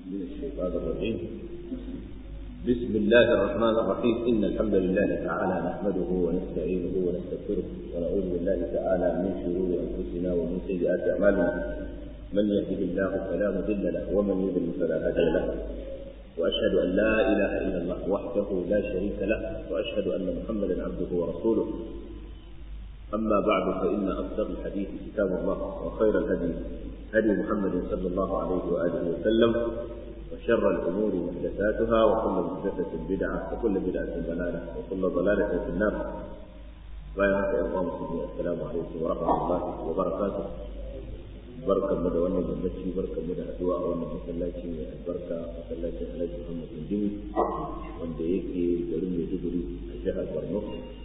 من الشيطان الرجيم بسم الله الرحمن الرحيم إن الحمد لله تعالى نحمده ونستعينه ونستغفره ونعوذ بالله تعالى من شرور أنفسنا ومن سيئات أعمالنا من يهده الله فلا مضل له ومن يضلل فلا هادي له وأشهد أن لا إله إلا الله وحده لا شريك له وأشهد أن محمدا عبده ورسوله أما بعد فإن أصدق الحديث كتاب الله وخير الهدي هدي محمد صلى الله عليه وآله وسلم وشر الأمور محدثاتها وكل محدثة بدعة وكل بدعة ضلالة وكل ضلالة في النار بارك الله مسلمين السلام عليكم ورحمة الله وبركاته barkan mu da wannan yammaci barkan mu da addu'a a wannan masallaci mai albarka masallacin Alhaji Muhammad bin Jimi wanda yake garin Maiduguri a jihar Borno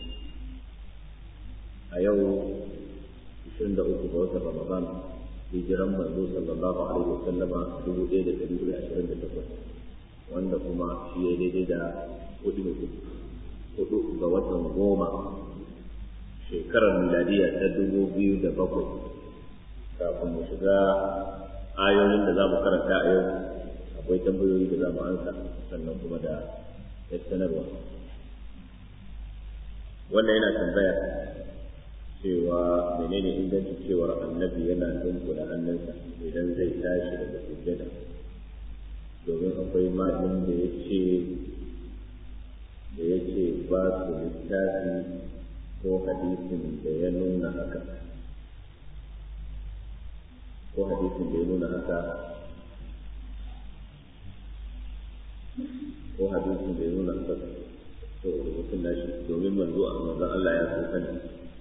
a yau 23 ga watan Ramadan hijiran manzo sallallahu alaihi wasallama 1428 wanda kuma shi ya daidai da hudu hudu ga watan goma shekarar miladiya ta dubu biyu da bakwai kafin mu shiga ayoyin da za mu karanta a yau akwai tambayoyi da za mu ansa sannan kuma da sanarwa wannan yana tambaya cewa menene ingancin cewar annabi yana dunkula hannunsa idan zai tashi daga sujjada domin akwai malamin da ya ce da ya ce ba su littafi ko hadisin da ya nuna haka ko hadisin da ya nuna haka ko hadisin da ya nuna haka to rubutun nashi domin manzo a manzon Allah ya so sani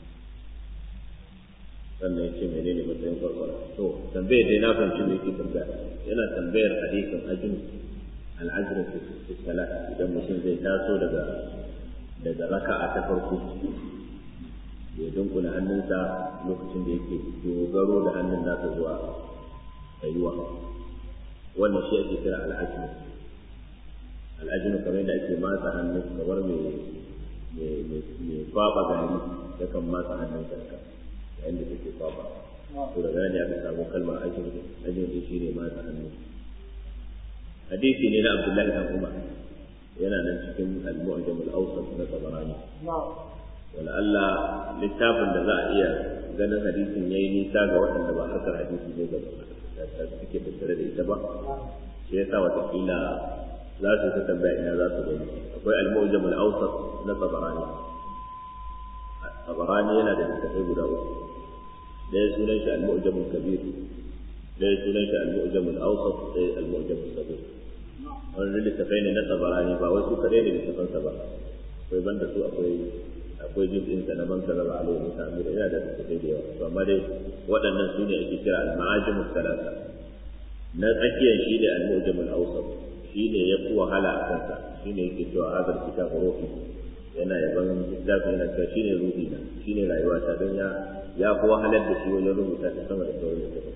sannan ya ce menene matsayin farfara to tambayar dai na fahimci me yake tambaya yana tambayar hadisin ajin al'ajrin fi salat idan mutum zai taso daga daga raka'a ta farko ya dunkula hannunsa lokacin da yake dogaro da hannun nasa zuwa tsayuwa wannan shi ake kira al'ajin al'ajin kamar yadda ake matsa hannun kamar mai mai kwaba gari yakan matsa hannun sarka yayin da take kwaba to daga nan ne aka samu kalmar ajin ajin din shi ne matsa hannu hadisi ne na Abdullahi dan Umar yana nan cikin al-Mu'jam al-Awsat na Tabarani wala Allah littafin da za a iya ganin hadisin yayi nisa ga waɗanda ba harkar hadisi zai gaba da suke tattare da ita ba shi yasa watakila za su ta tambaya ina za su gani akwai al-Mu'jam al-Awsat na Tabarani Tabarani yana da littafai guda uku ɗaya sunan shi al-Mu'jam al-Kabir ɗaya sunan shi al-Mu'jam al-Awsat ɗaya al-Mu'jam al-Sabir wannan littafai ne na Tabarani ba wai su kare ne littafansa ba akwai banda su akwai akwai juz'in sa na man karaba alaihi mutane da yana da littafai da yawa to amma dai waɗannan su ne ake kira al-ma'ajim al-thalatha na tsakiyar shi ne al-Mu'jam al-Awsat shi ne ya fi wahala a kansa shi ne yake cewa hadar kitab ruhi yana yaban littafin yana cewa shi ne ruhi na shi ne rayuwata don ya ya fi wahalar da shi wajen rubuta ta sama da sauran littafin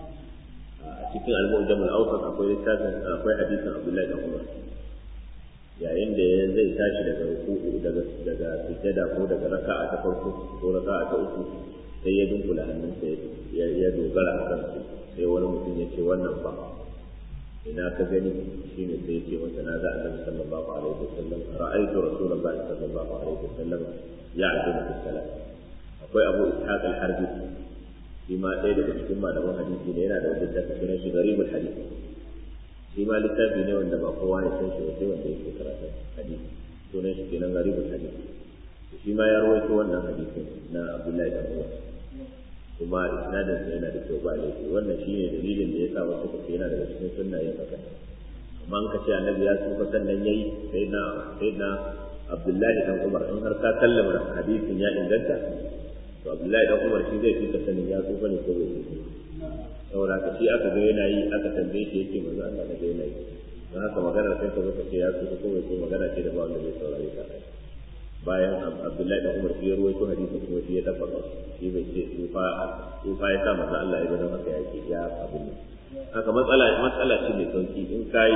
a cikin al-mu'jam al-awsat akwai littafin akwai hadisin Abdullahi da Umar yayin da ya zai tashi daga ruku'u daga daga sujjada ko daga raka'a ta farko ko raka'a ta uku sai ya dunkula hannunsa ya dogara a kansu sai wani mutum ya ce wannan ba ina ka gani shine sai ce masa na ga annabi sallallahu alaihi wasallam ra'aytu rasulullahi sallallahu alaihi wasallam ya'dulu fi salat akwai abu ishaq al-harbi shi ma ɗaya daga cikin malaman hadisi ne yana da wani littafi sunan shi garibul hadisi shi ma littafi ne wanda ba kowa ya san shi ba sai wanda yake karatun hadisi sunan shi kenan garibul hadisi shi ma ya rawaito wannan hadisin na abdullahi da umar kuma isnadin sa yana da kyau ba laifi wannan shine dalilin da yasa wasu kace yana daga cikin sunnayen haka amma an kace annabi ya tsufa sannan yayi sai na sai na Abdullahi dan Umar in har ka kallama hadisin ya inganta to Abdullahi dan Umar shi zai fi ka sanin ya tsufa ne ko bai tsufa saboda ka shi aka ga yana yi aka tambaye shi yake manzo Allah da ga yana yi don haka magana sai ka zo ka ce ya tsufa ko bai tsufa magana ce da ba wanda zai saurare ka bayan Abdullahi dan Umar shi ya ruwaito hadisin kuma shi ya dafa shi bai ce tsufa tsufa ya sa manzo Allah ya don haka ya ce ya abin nan haka matsala matsala ce mai sauki in kai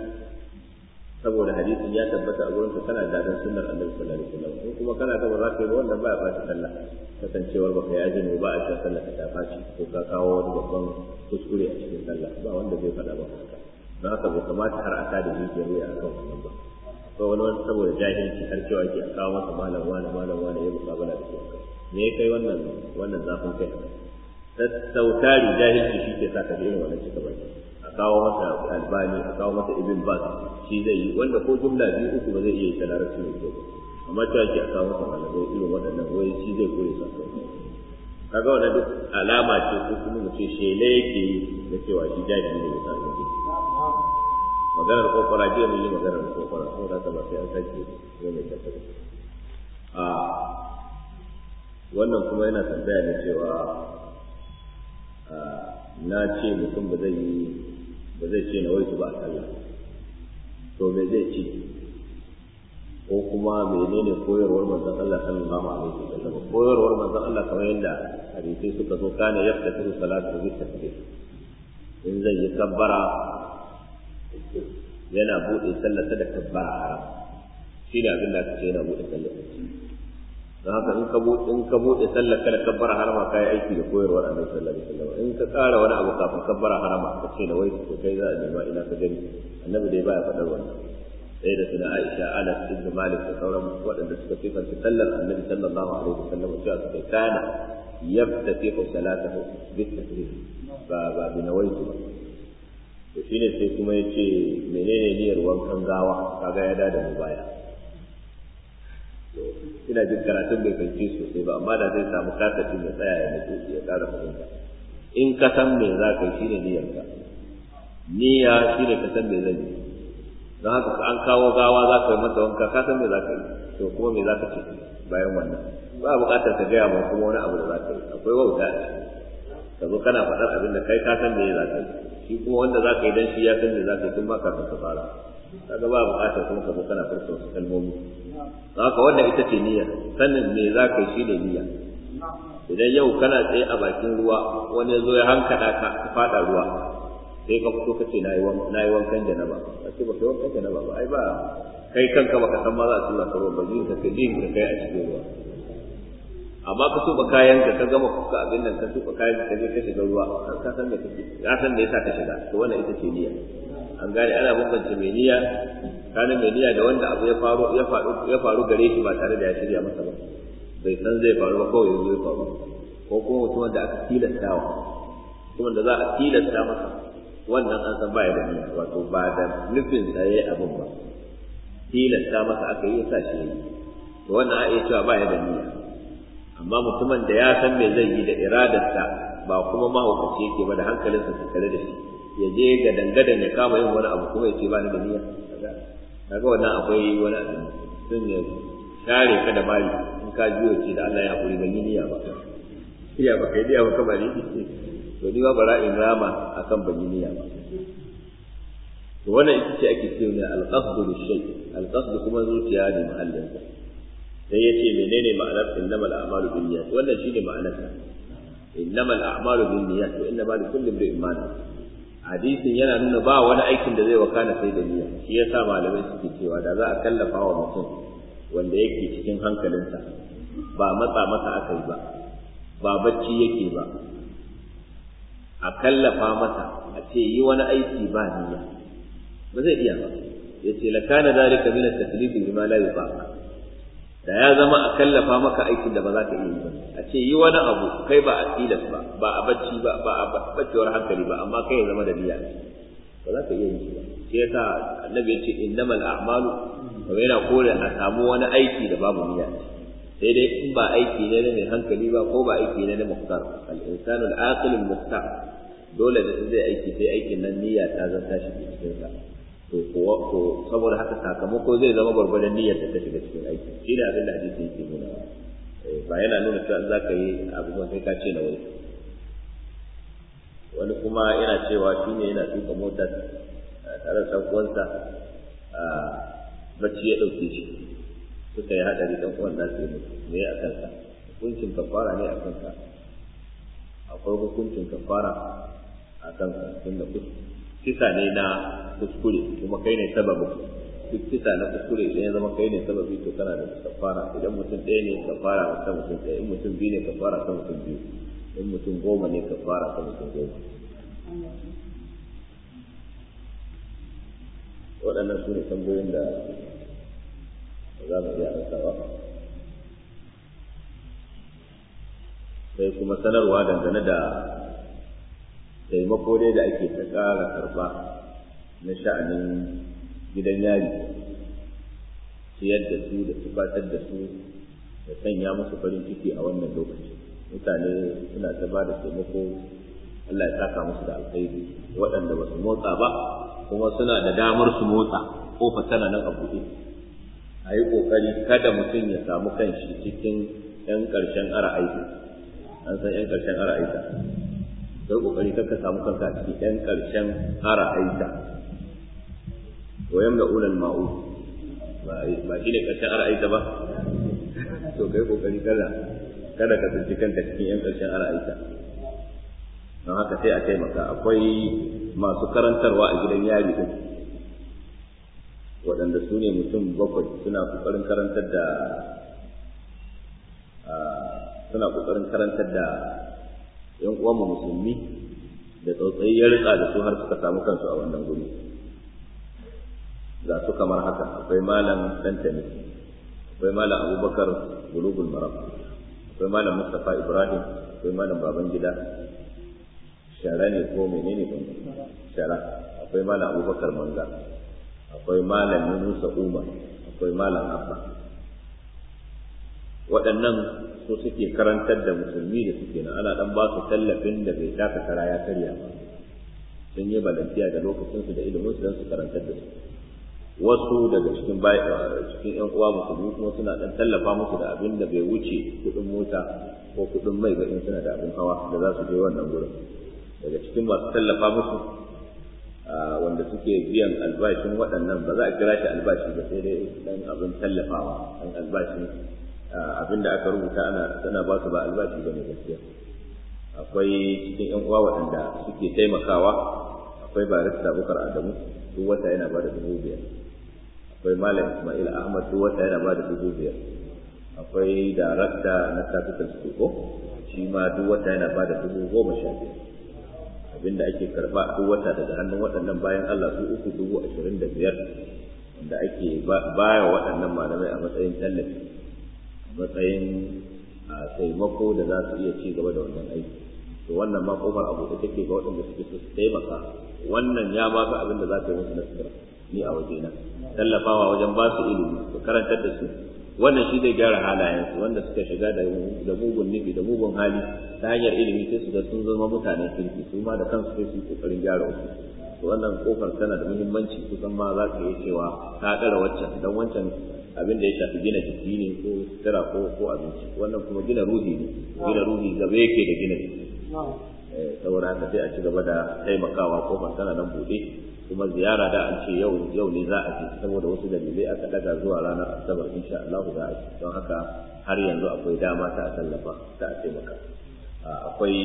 saboda hadisin ya tabbata a gurin ka kana da dan sunnar Annabi sallallahu alaihi wasallam in kuma kana da ba za ka yi ba wannan ba ya ɓata sallah kasancewar baka yi azumi ba a cikin sallah ka ta faci ko ka kawo wani babban kuskure a cikin sallah ba wanda zai faɗa maka haka don haka bai kamata har a ta da jijiyar wuya a kan wannan ba ko wani wani saboda jahilci har cewa ke a kawo masa malam wani malam wani ya mukabala da shi me ya kai wannan wannan zafin kai sautari jahilci shi ke sa ka ji irin wannan cika baki a kawo masa albani a kawo masa ibn bas shi zai yi wanda ko jumla biyu uku ba zai iya yi ta larabci mai kyau amma cewa ke a kawo masa malamai irin waɗannan wai shi zai kore su a kai kaga wannan duk alama ce ko kuma mu ce shele yake yi da cewa shi jahili ne bisa ga maganar kokora jiya mun yi maganar kokora ko da ta ba sai an sake ne mai tafiya a wannan kuma yana tambaya ne cewa na ce mutum ba zai yi ba zai ce na waitu ba a sallah to me zai ce ko kuma menene koyarwar manzon Allah sallallahu alaihi wasallam koyarwar manzon Allah kamar yadda hadisi suka zo kana yaftatu salatu bi takbir in zai yi kabbara yana bude sallarsa da kabbara haram shi da abin da aka ce yana bude sallarsa don haka in ka bude in ka bude sallar kada kabbara harama kai aiki da koyarwar Annabi sallallahu alaihi wasallam in ka ƙara wani abu kafin kabbara harama ka ce na wai ko kai za a nema ina ka gani Annabi dai baya faɗar wannan sai da suna Aisha Anas ibn Malik da sauran waɗanda suka sifanta sallar Annabi sallallahu alaihi wasallam cewa suka kana yaftatihu salatahu bitakbir ba ba bi nawaitu ba to shine sai kuma yace menene niyyar wankan gawa kaga ya dada mu baya ina jin karatun bai fahimci sosai ba amma da zai samu kasafin ya tsaya ya nutsu ya ƙara fahimta in ka san me za ka yi shine niyyarka niyya shine ka san me zan yi don haka an kawo gawa za ka yi masa wanka ka san me za ka yi to kuma me za ka ce bayan wannan ba buƙatar ka gaya ma kuma wani abu da za ka yi akwai wauta ka zo kana faɗar abin da kai ka san me za ka yi shi kuma wanda za ka yi dan shi ya san me za ka yi tun ma kafin ka fara kaga ba buƙatar kuma ka zo kana furta wasu kalmomi don haka wannan ita ce niyya sanin me za ka yi shi ne niyya idan yau kana tsaye a bakin ruwa wani ya zo ya hankada ka ka faɗa ruwa sai ka fito ka ce na yi wankan janaba a ce ba kai wankan janaba ba ai ba kai kanka baka san ma za a tura ka ruwa ba jin ka kai jin ka kai a cikin ruwa amma ka tuba kayan ka ka gama kuka abin nan ka tuba kayan ka je ka shiga ruwa ka san me kake ka san me yasa ka shiga to wannan ita ce niyya an gane ana bambance mai niyya kana mai niyya da wanda abu ya faru ya faru ya faru gare shi ba tare da ya shirya masa ba bai san zai faru ba kawai yanzu ya faru ko kuma mutum da aka tilastawa mutumin da za a tilasta masa wannan an san baya da niyya wato ba da nufin sa yayi abin ba tilasta masa aka yi sa shi yayi to wannan a iya cewa baya da niyya amma mutumin da ya san me zai yi da iradarsa ba kuma mahaukaci yake ba da hankalinsa su tare da shi ya je ga dangadan ya kama yin wani abu kuma ya ce ba ni da niyya kaga wannan akwai wani abin sun ya share ka da mali in ka jiyo ce da Allah ya haƙuri ban yi niyya ba iya ba kai niyya ba kamar ni to ni ba bara in rama akan ban yi niyya ba to wannan ita ce ake cewa ne al-qasdu lish-shay al-qasdu kuma zuciya ne mahallin sa sai yace menene ma'anar innamal a'malu binniyat wannan shine ma'anar sa innamal a'malu binniyat wa innamal likulli imrin ma hadisin yana nuna ba wani aikin da zai wakana sai da niyya shi yasa malamai suke cewa da za a kallafa wa mutum wanda yake cikin hankalinsa ba matsa masa aka yi ba ba bacci yake ba a kallafa masa a ce yi wani aiki ba niyya ba zai iya ba ya ce la kana zalika min at-taklif bima la yutaq da ya zama a kallafa maka aikin da ba za ka iya yi ba a ce yi wani abu kai ba a tilas ba ba a bacci ba ba a baccewar hankali ba amma kai ya zama da niyya ba za ka iya yin shi ba shi yasa annabi ya ce innamal a'malu wa yana kore a samu wani aiki da babu niyya sai dai in ba aiki ne na mai hankali ba ko ba aiki ne na muhtar al-insanu al-aqil al-muhtar dole da zai aiki sai aikin nan niyya ta zanta shi cikin sa to kuwa to saboda haka sakamako zai zama gwargwadon niyyar da ta shiga cikin aiki shi ne abin da hadisi yake nuna ba yana nuna cewa za ka yi abubuwan sai ka ce na wani wani kuma yana cewa shi ne yana tuka mota tare da uwansa bacci ya ɗauke shi suka yi haɗari ɗan uwan nasu yi me a kansa hukuncin kafara ne a kansa akwai hukuncin kafara a kansa tunda kisa ne na kuskure kuma kai ne sababin duk kisa na kuskure idan ya zama kai ne sababi to kana da kafara idan mutum ɗaya ne kafara ta mutum ɗaya in mutum biyu ne kafara ta mutum biyu in mutum goma ne kafara ta mutum goma waɗannan su ne tambayoyin da za mu iya ansawa sai kuma sanarwa dangane da taimako dai da ake ta ƙara karɓa na sha'anin gidan yari ciyar da su da tufatar da su da sanya musu farin ciki a wannan lokaci mutane suna ta ba da taimako Allah ya saka musu da alkhairi waɗanda ba su motsa ba kuma suna da damar su motsa kofa tana nan a buɗe a yi ƙoƙari kada mutum ya samu kanshi cikin 'yan ƙarshen ara aiki an san 'yan ƙarshen ara aika kai ƙoƙari kar ka samu kanka cikin 'yan ƙarshen ara aika wayan da ulal ma'u ba shi ne ƙarshen ara aika ba to kai ƙoƙari kada kada ka tsinci kanka cikin 'yan ƙarshen ara aika don haka sai a taimaka akwai masu karantarwa a gidan yari din waɗanda su ne mutum bakwai suna ƙoƙarin karantar da suna ƙoƙarin karantar da ‘yan uwanmu musulmi da tsautsayi ya rika da su har suka samu kansu a wannan guri ga su kamar haka akwai malam dantani akwai malam abubakar bulugul maram akwai malam mustapha ibrahim akwai malam babangida shara ne ko menene ban shara akwai malam abubakar manga akwai malam yunusa umar akwai malam abba waɗannan su suke karantar da musulmi da suke nan ana ɗan ba su tallafin da bai taka kara ya karya ba sun yi balantiya da lokacinsu da ilimin su don su karantar da su wasu daga cikin cikin yan uwa musulmi kuma suna ɗan tallafa musu da abin da bai wuce kuɗin mota ko kuɗin mai ba in suna da abin hawa da za su je wannan gurin daga cikin masu tallafa musu wanda suke biyan albashin waɗannan ba za a kira shi albashi ba sai dai dan abin tallafawa dan albashin abin da aka rubuta ana tana ba su ba albashi ba ne gaskiya akwai cikin yan uwa waɗanda suke taimakawa akwai barista bukar adamu duk wata yana ba da dubu biyar akwai malam ismail ahmad duk wata yana ba da dubu biyar akwai darakta na capital school shi ma duk wata yana ba da dubu goma sha biyar abinda ake karba duk wata daga hannun waɗannan bayan Allah su uku dubu ashirin da biyar wanda ake baya waɗannan malamai a matsayin tallafi a matsayin taimako da za su iya ci gaba da wannan aiki to wannan ma kofar abu da take ga waɗanda suke so su taimaka wannan ya ba ka abin da za ka yi musu nasira ni a wajena tallafawa wajen ba su ilimi su karantar da su wannan shi zai gyara halayensu wanda suka shiga da mugun nufi da mugun hali ta hanyar ilimi sai su ga sun zama mutanen kirki su ma da kansu sai su yi kokarin gyara wasu to wannan kofar tana da muhimmanci kusan ma za ka iya cewa ta ɗara waccan dan wancan abin da ya shafi gina jiki ne ko sutura ko ko abinci wannan kuma gina ruhi ne gina ruhi gaba yake da gina jiki saboda haka sai a ci gaba da taimakawa kofar tana nan buɗe kuma ziyara da an ce yau yau ne za a je saboda wasu dalilai aka daga zuwa ranar asabar insha Allah za a je don haka har yanzu akwai dama ta a tallafa ta a taimaka akwai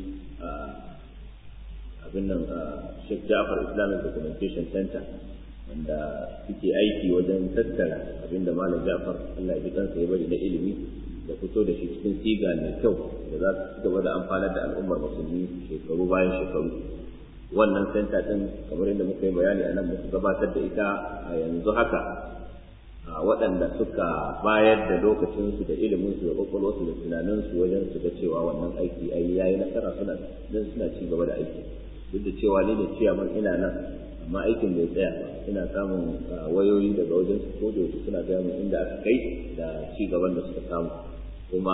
abin nan Sheikh Ja'far Islamic Documentation Center wanda suke aiki wajen tattara abin da Malam Ja'far Allah ya ji kansa ya bari na ilimi da fito da shi cikin siga mai kyau da za su gaba da amfanar da al'ummar musulmi shekaru bayan shekaru wannan senta din kamar yadda muka yi bayani a nan muka gabatar da ita a yanzu haka a waɗanda suka bayar da lokacinsu da iliminsu da ƙwaƙwalwarsu da tunaninsu wajen su ga cewa wannan aiki ai yayi nasara suna don suna ci gaba da aiki duk da cewa ni ne ciyaman ina nan amma aikin bai tsaya ba ina samun wayoyi daga wajen su ko da suna gaya min inda aka kai da ci gaban da suka samu kuma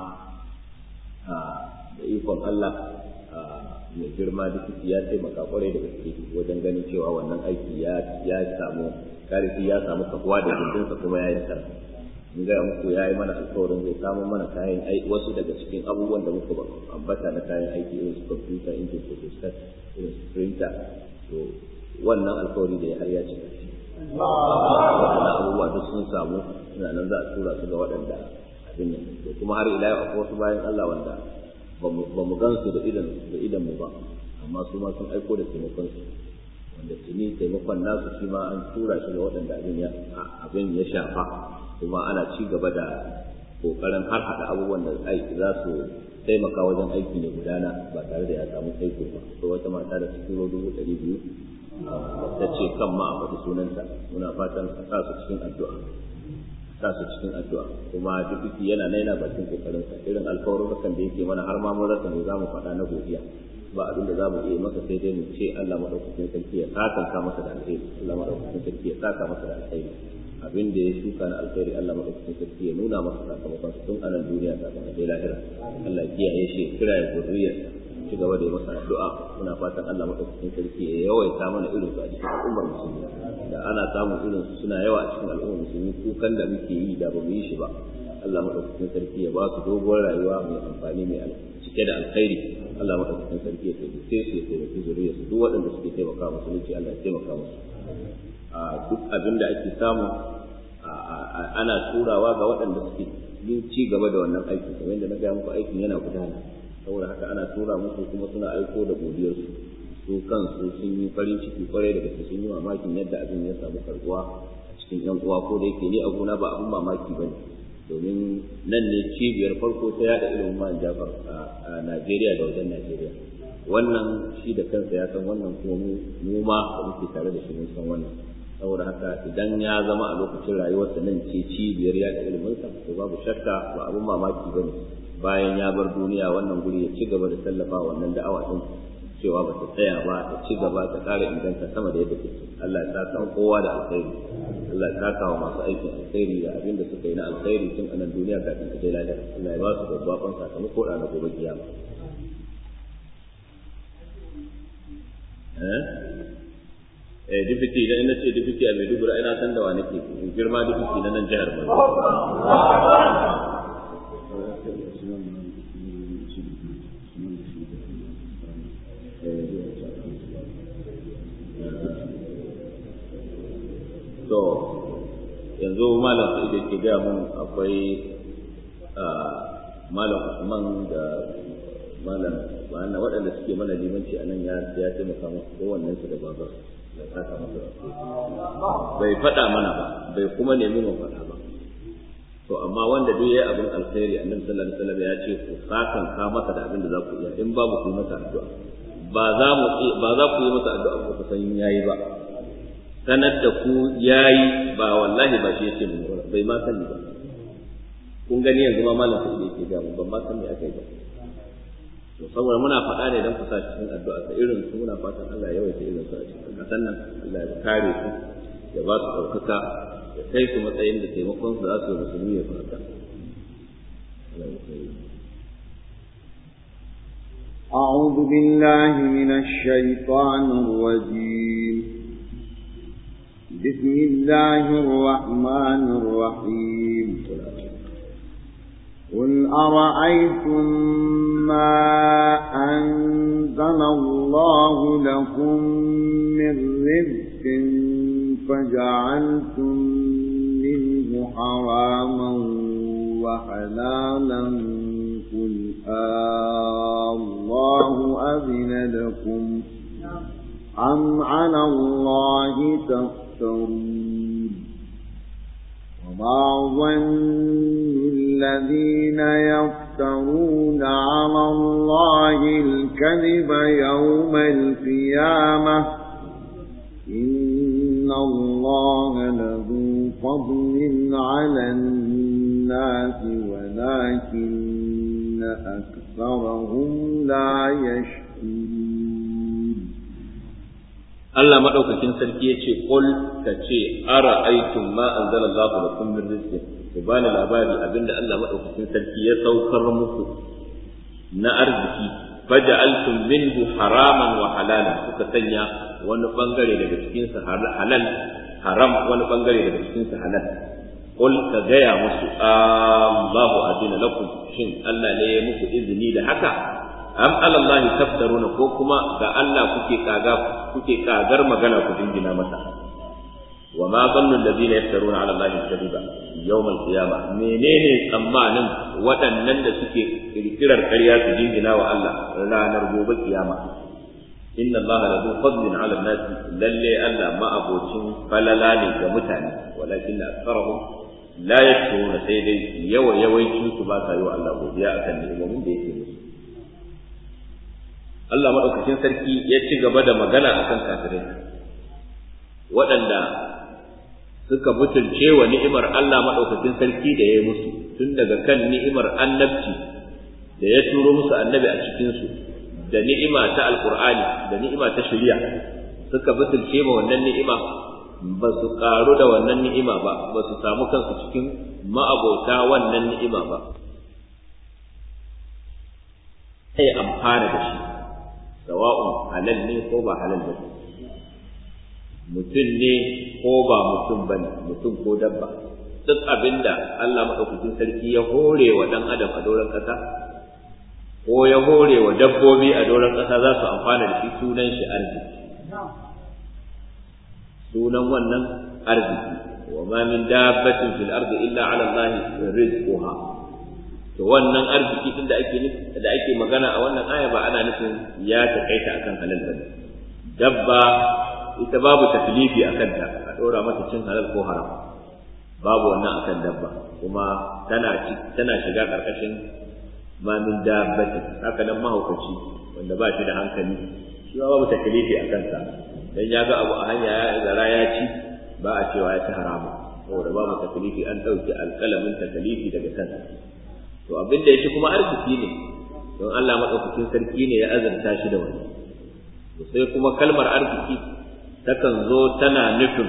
da ikon Allah mai girma duk ya taimaka kwarai da gaske wajen ganin cewa wannan aiki ya ya samu karfi ya samu kafuwa da gindinsa kuma ya yi nasara in gaya muku ya yi mana alkawarin zai samu mana kayan aiki wasu daga cikin abubuwan da muka ambata na kayan aiki irin su computer injin photostat irin su printer to wannan alkawari da ya har ya cika waɗannan abubuwa duk sun samu suna nan za a tura su ga waɗanda abin nan to kuma har ila yau akwai wasu bayan Allah wanda ba mu gan su da idan da idan mu ba amma su ma sun aiko da taimakon su wanda tuni taimakon nasu shi ma an tura shi ga waɗanda abin ya abin ya shafa kuma ana ci gaba da kokarin har hada abubuwan da aiki za su taimaka wajen aiki ne gudana ba tare da ya samu tsaiko ba to wata mata da cikin dubu ɗari biyu ta ce kan ma a faɗi sunanta muna fatan a sa su cikin addu'a sa su cikin addu'a kuma duk yana naina bakin kokarin sa irin alkawarin da yake mana har ma mun rasa ne zamu faɗa na godiya ba abin da zamu iya masa sai dai mu ce Allah madaukakin sarki ya saka masa da alheri Allah madaukakin sarki ya saka masa da alheri abin da ya shuka na alkhairi Allah madaukakin sarki ya nuna masa sakamakon tun a nan duniya kafin a je lahira Allah ya kiyaye shi kira ya zuriyar ci gaba da yi masa addu'a muna fatan Allah madaukakin sarki ya yawaita mana irin su a cikin al'ummar musulmi da ana samun irin su suna yawa a cikin al'ummar musulmi kukan da muke yi da ba mu yi shi ba Allah madaukakin sarki ya ba su dogon rayuwa mai amfani mai cike da alkhairi Allah madaukakin sarki ya taimake su ya taimaki zuriyar su duk waɗanda suke taimaka musulunci Allah ya taimaka musu a duk abin da ake samu ana turawa ga waɗanda suke yin ci gaba da wannan aikin kamar yadda na gaya muku aikin yana gudana saboda haka ana tura musu kuma suna aiko da godiyarsu su kansu sun yi farin ciki kwarai da gaske sun yi mamakin yadda abin ya samu karbuwa a cikin yan uwa ko da yake ni a gona ba abin mamaki bane domin nan ne cibiyar farko ta yada ilimin man jafar a Najeriya da wajen Najeriya wannan shi da kansa ya san wannan kuma mu ma da muke tare da shi mun san wannan saboda haka idan ya zama a lokacin rayuwarsa nan ce cibiyar yada iliminsa to babu shakka ba abin mamaki bane bayan ya bar duniya wannan guri ya ci gaba da tallafa wannan da'awa din cewa ba ta tsaya ba ta ci gaba ta ƙara inganta sama da yadda take Allah ya san kowa da alkhairi Allah ya saka wa masu aikin alkhairi da abin da suka yi na alkhairi tun a nan duniya kafin ta je lahira Allah ya ba su babban sakamako da gobe kiyama eh eh dipiti idan ina ce dipiti a Maiduguri ina san da wa nake girma dipiti na nan jihar Borno to yanzu malam sai da ke gaya mun akwai malam Usman da malam wannan waɗanda suke mana limanci a nan ya ya taimaka musu kowannen su da babar da saka masa bai faɗa mana ba bai kuma nemi mu faɗa ba to amma wanda duk yayi abin alkhairi annabi sallallahu alaihi wasallam ya ce ku sakan ka masa da abin da za ku iya in babu ku yi masa addu'a ba za mu ba za ku yi masa addu'a ba ku san yayi ba sanar da ku yayi ba wallahi ba shi yake mun bai ma sani ba kun gani yanzu ma malam sai yake ga mun ban ma san me aka yi ba to saboda muna faɗa ne dan ku sa cikin addu'a ta irin su muna fatan Allah ya yawaita irin su a cikin kasan nan Allah ya kare su ya ba su ɗaukaka ya kai su matsayin da taimakon su za su yi musulmi ya fata أعوذ بالله من الشيطان الرجيم بسم الله الرحمن الرحيم قل أرأيتم ما أنزل الله لكم من رزق فجعلتم منه حراما وحلالا قل آه الله أذن لكم أم على الله تفترون وما ظن الذين يفترون على الله الكذب يوم القيامة إن الله له فضل على الناس ولكن أكثرهم لا يشكرون Allah madaukakin sarki ya ce qul ka ce ara aitum ma anzala Allahu lakum min rizqin ku bani labari abinda Allah madaukakin sarki ya saukar muku na arziki faja'altum minhu haraman wa halalan kuka sanya wani bangare daga cikin sa halal haram wani bangare daga cikin sa halal qul ka gaya musu Allahu adina lakum shin Allah ne ya muku izini da haka am alallahi taftaruna ko kuma ga Allah kuke kaga kuke kagar magana ku dingina masa wa ma zannu alladhina yaftaruna ala allahi kadiba yawm alqiyama menene tsammanin waɗannan da suke kirkirar ƙarya su dingina wa Allah ranar gobe kiyama inna allaha lahu fadlin ala an-nas lalle Allah ma abocin falala ne ga mutane walakin aktharuhum la yashkuruna sai dai yawa yawancin su ba sa yi wa Allah godiya akan ni'imomin da yake musu Allah maɗaukakin sarki ya ci gaba da magana a kan kafirai waɗanda suka butulce wa ni'imar Allah maɗaukakin sarki da ya yi musu tun daga kan ni'imar annabci da ya turo musu annabi a cikinsu da ni'ima ta alkur'ani da ni'ima ta shari'a suka butulce ma wannan ni'ima ba su ƙaru da wannan ni'ima ba ba su samu kansu cikin ma'abota wannan ni'ima ba sai amfana da shi sawa'un halal ne ko ba halal ba mutum ne ko ba mutum ba ne mutum ko dabba duk abinda Allah maɗaukakin sarki ya hore wa ɗan adam a doron ƙasa ko ya hore wa dabbobi a doron ƙasa za su amfana da shi sunan shi arziki sunan wannan arziki wa ma min dabbatin fil ardi illa ala Allah rizquha to wannan arziki din da ake da ake magana a wannan aya ba ana nufin ya takaita akan halal bane dabba ita babu taklifi akan ta a dora mata cin halal ko haram babu wannan akan dabba kuma tana tana shiga karkashin ma min dabbatin haka nan mahaukaci wanda ba shi da hankali shi babu taklifi akan sa dan ya ga abu a hanya ya zara ya ci ba a cewa ya ci haramu saboda babu taklifi an dauki alƙalamin taklifi daga kansa to abin da yake kuma arziki ne don Allah madaukakin sarki ne ya azanta shi da wani to sai kuma kalmar arziki takan zo tana nufin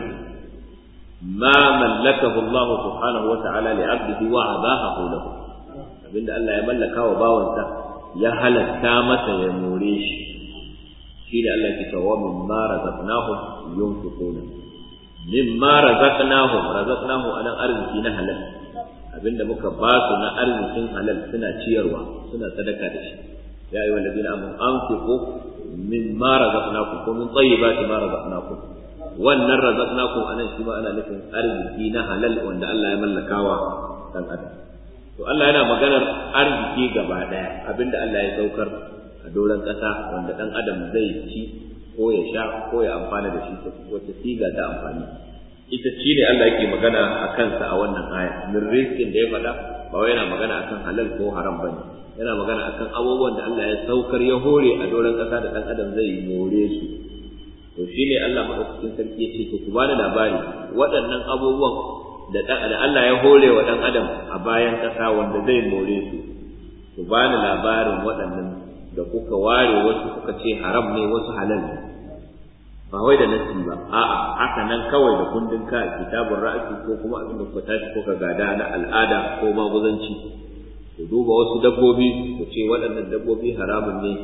ma mallakahu Allah subhanahu wa ta'ala li 'abdihi wa abahahu lahu abinda Allah ya mallaka wa bawansa ya halatta masa ya more shi shi da Allah ke cewa mimma razaqnahum yunfiquna mimma razaqnahum razaqnahu anan arziki na halal abinda muka ba su na arzikin halal suna ciyarwa suna sadaka da shi ya ayyuhal ladina amanu anfiqu mimma razaqnakum ko min tayyibati ma razaqnakum wannan razaqnakum anan shi ma ana nufin arziki na halal wanda Allah ya mallakawa dan adam to Allah yana maganar arziki gaba daya abinda Allah ya saukar a doron ƙasa wanda dan adam zai ci ko ya sha ko ya amfana da shi wata siga ta amfani ita ci ne Allah yake magana a kansa a wannan aya min rizqin da ya faɗa ba wai yana magana akan halal ko haram bane yana magana akan abubuwan da Allah ya saukar ya hore a doron ƙasa da ɗan adam zai more su to shine Allah madaukakin sarki ya ce to ku bani labari waɗannan abubuwan da da Allah ya hore wa ɗan adam a bayan ƙasa wanda zai more su ku bani labarin waɗannan da kuka ware wasu kuka ce haram ne wasu halal ne ba wai da nasi ba a'a haka nan kawai da kundin ka kitabun ra'asi ko kuma abin da kuka tashi ko ka gada na al'ada ko maguzanci ku duba wasu dabbobi ku ce waɗannan dabbobi haramun ne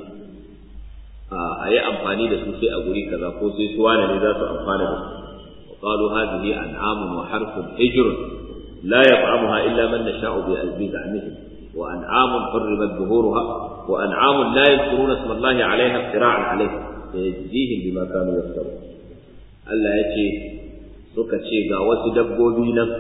a yi amfani da su sai a guri kaza ko sai su wane ne za su amfana da su wa qalu hadhihi an'amun wa harfun hijrun la yat'amuha illa man nasha'u bi azmihim wa an'amun hurrimat zuhuruha wa an'amun la yadhkuruna isma Allah 'alayha iftira'an 'alayhi sayajzihim bima kanu yaftarun Allah ya ce suka ce ga wasu dabbobi nan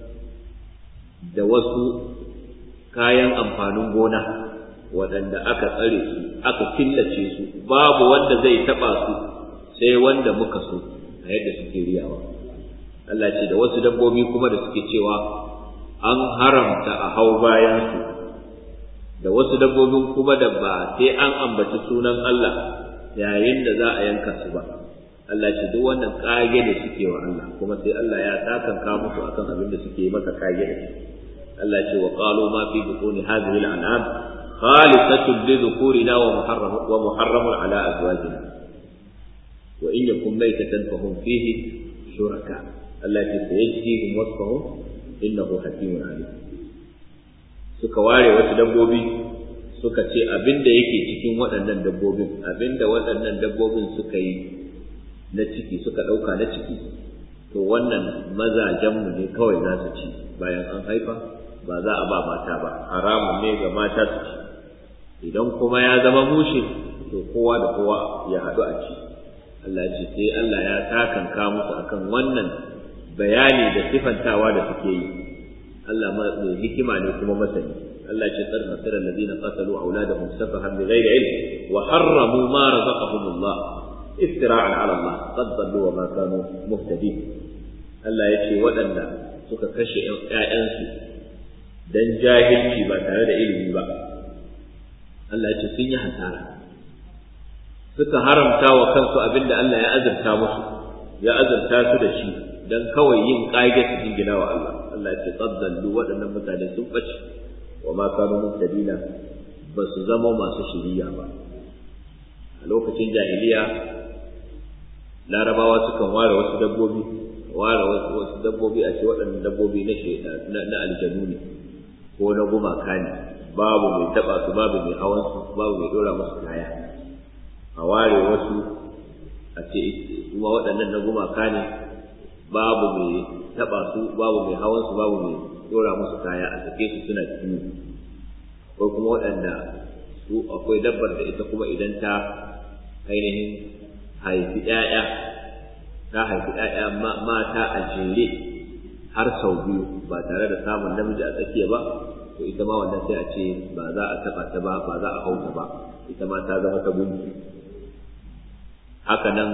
da wasu kayan amfanin gona waɗanda aka tsare su aka killace su babu wanda zai taɓa su sai wanda muka so a yadda suke riyawa Allah ce da wasu dabbobi kuma da suke cewa an haramta a hau bayan su da wasu dabbobin kuma da ba sai an ambaci sunan Allah yayin da za a yanka su ba Allah ce duk wannan kage da suke wa Allah kuma sai Allah ya takanka musu akan abin da suke masa kage da shi Allah ce wa qalu ma fi butuni hadhihi al-an'am khalisatun li dhukurina wa muharram wa muharramun ala azwajina wa in yakun maytatan fa hum fihi shuraka Allah ce sayajzihim wasfahum innahu hakimun alim suka ware wasu dabbobi suka ce abin da yake cikin waɗannan dabbobin abin da waɗannan dabbobin suka yi na ciki suka ɗauka na ciki to wannan mazajenmu ne kawai za su ci bayan an haifa ba za a ba mata ba haramun ne ga mata su ci idan kuma ya zama mushe to kowa da kowa ya haɗu a ci Allah ce sai Allah ya takanka musu akan wannan bayani da sifantawa da suke yi Allah mai hikima ne kuma masani Allah ce tsar masara alladhina qatalu auladahum safahan bighairi ilm wa harramu ma razaqahumullah iftira'an 'ala Allah qad dallu wa ma kanu muhtadin Allah ya ce waɗanda suka kashe ƴaƴansu dan jahilci ba tare da ilimi ba Allah ya ce sun yi hasara suka haramta wa kansu abinda Allah ya azurta musu ya azurta su da shi dan kawai yin kage su jingina wa Allah Allah ya ce qaddallu waɗannan mutane sun bace wa ma kanu muhtadina ba su zama masu shiriya ba a lokacin jahiliya larabawa sukan ware wasu dabbobi ware wasu dabbobi a ce waɗannan dabbobi na na aljanu ne ko na gumaka ne babu mai taba su babu mai hawan su babu mai dora musu kaya a ware wasu a ce kuma waɗannan na gumaka ne babu mai taba su babu mai hawan su babu mai dora musu kaya a sake su suna kiwo ko kuma waɗanda su akwai dabbar da ita kuma idan ta ainihin haifi ‘ya'ya ta haifi ‘ya'ya mata a jere har sau biyu ba tare da samun namiji a tsakiya ba to ita ma wannan sai a ce ba za a taɓa ta ba ba za a hauta ba ita ma ta zama ta gunki haka nan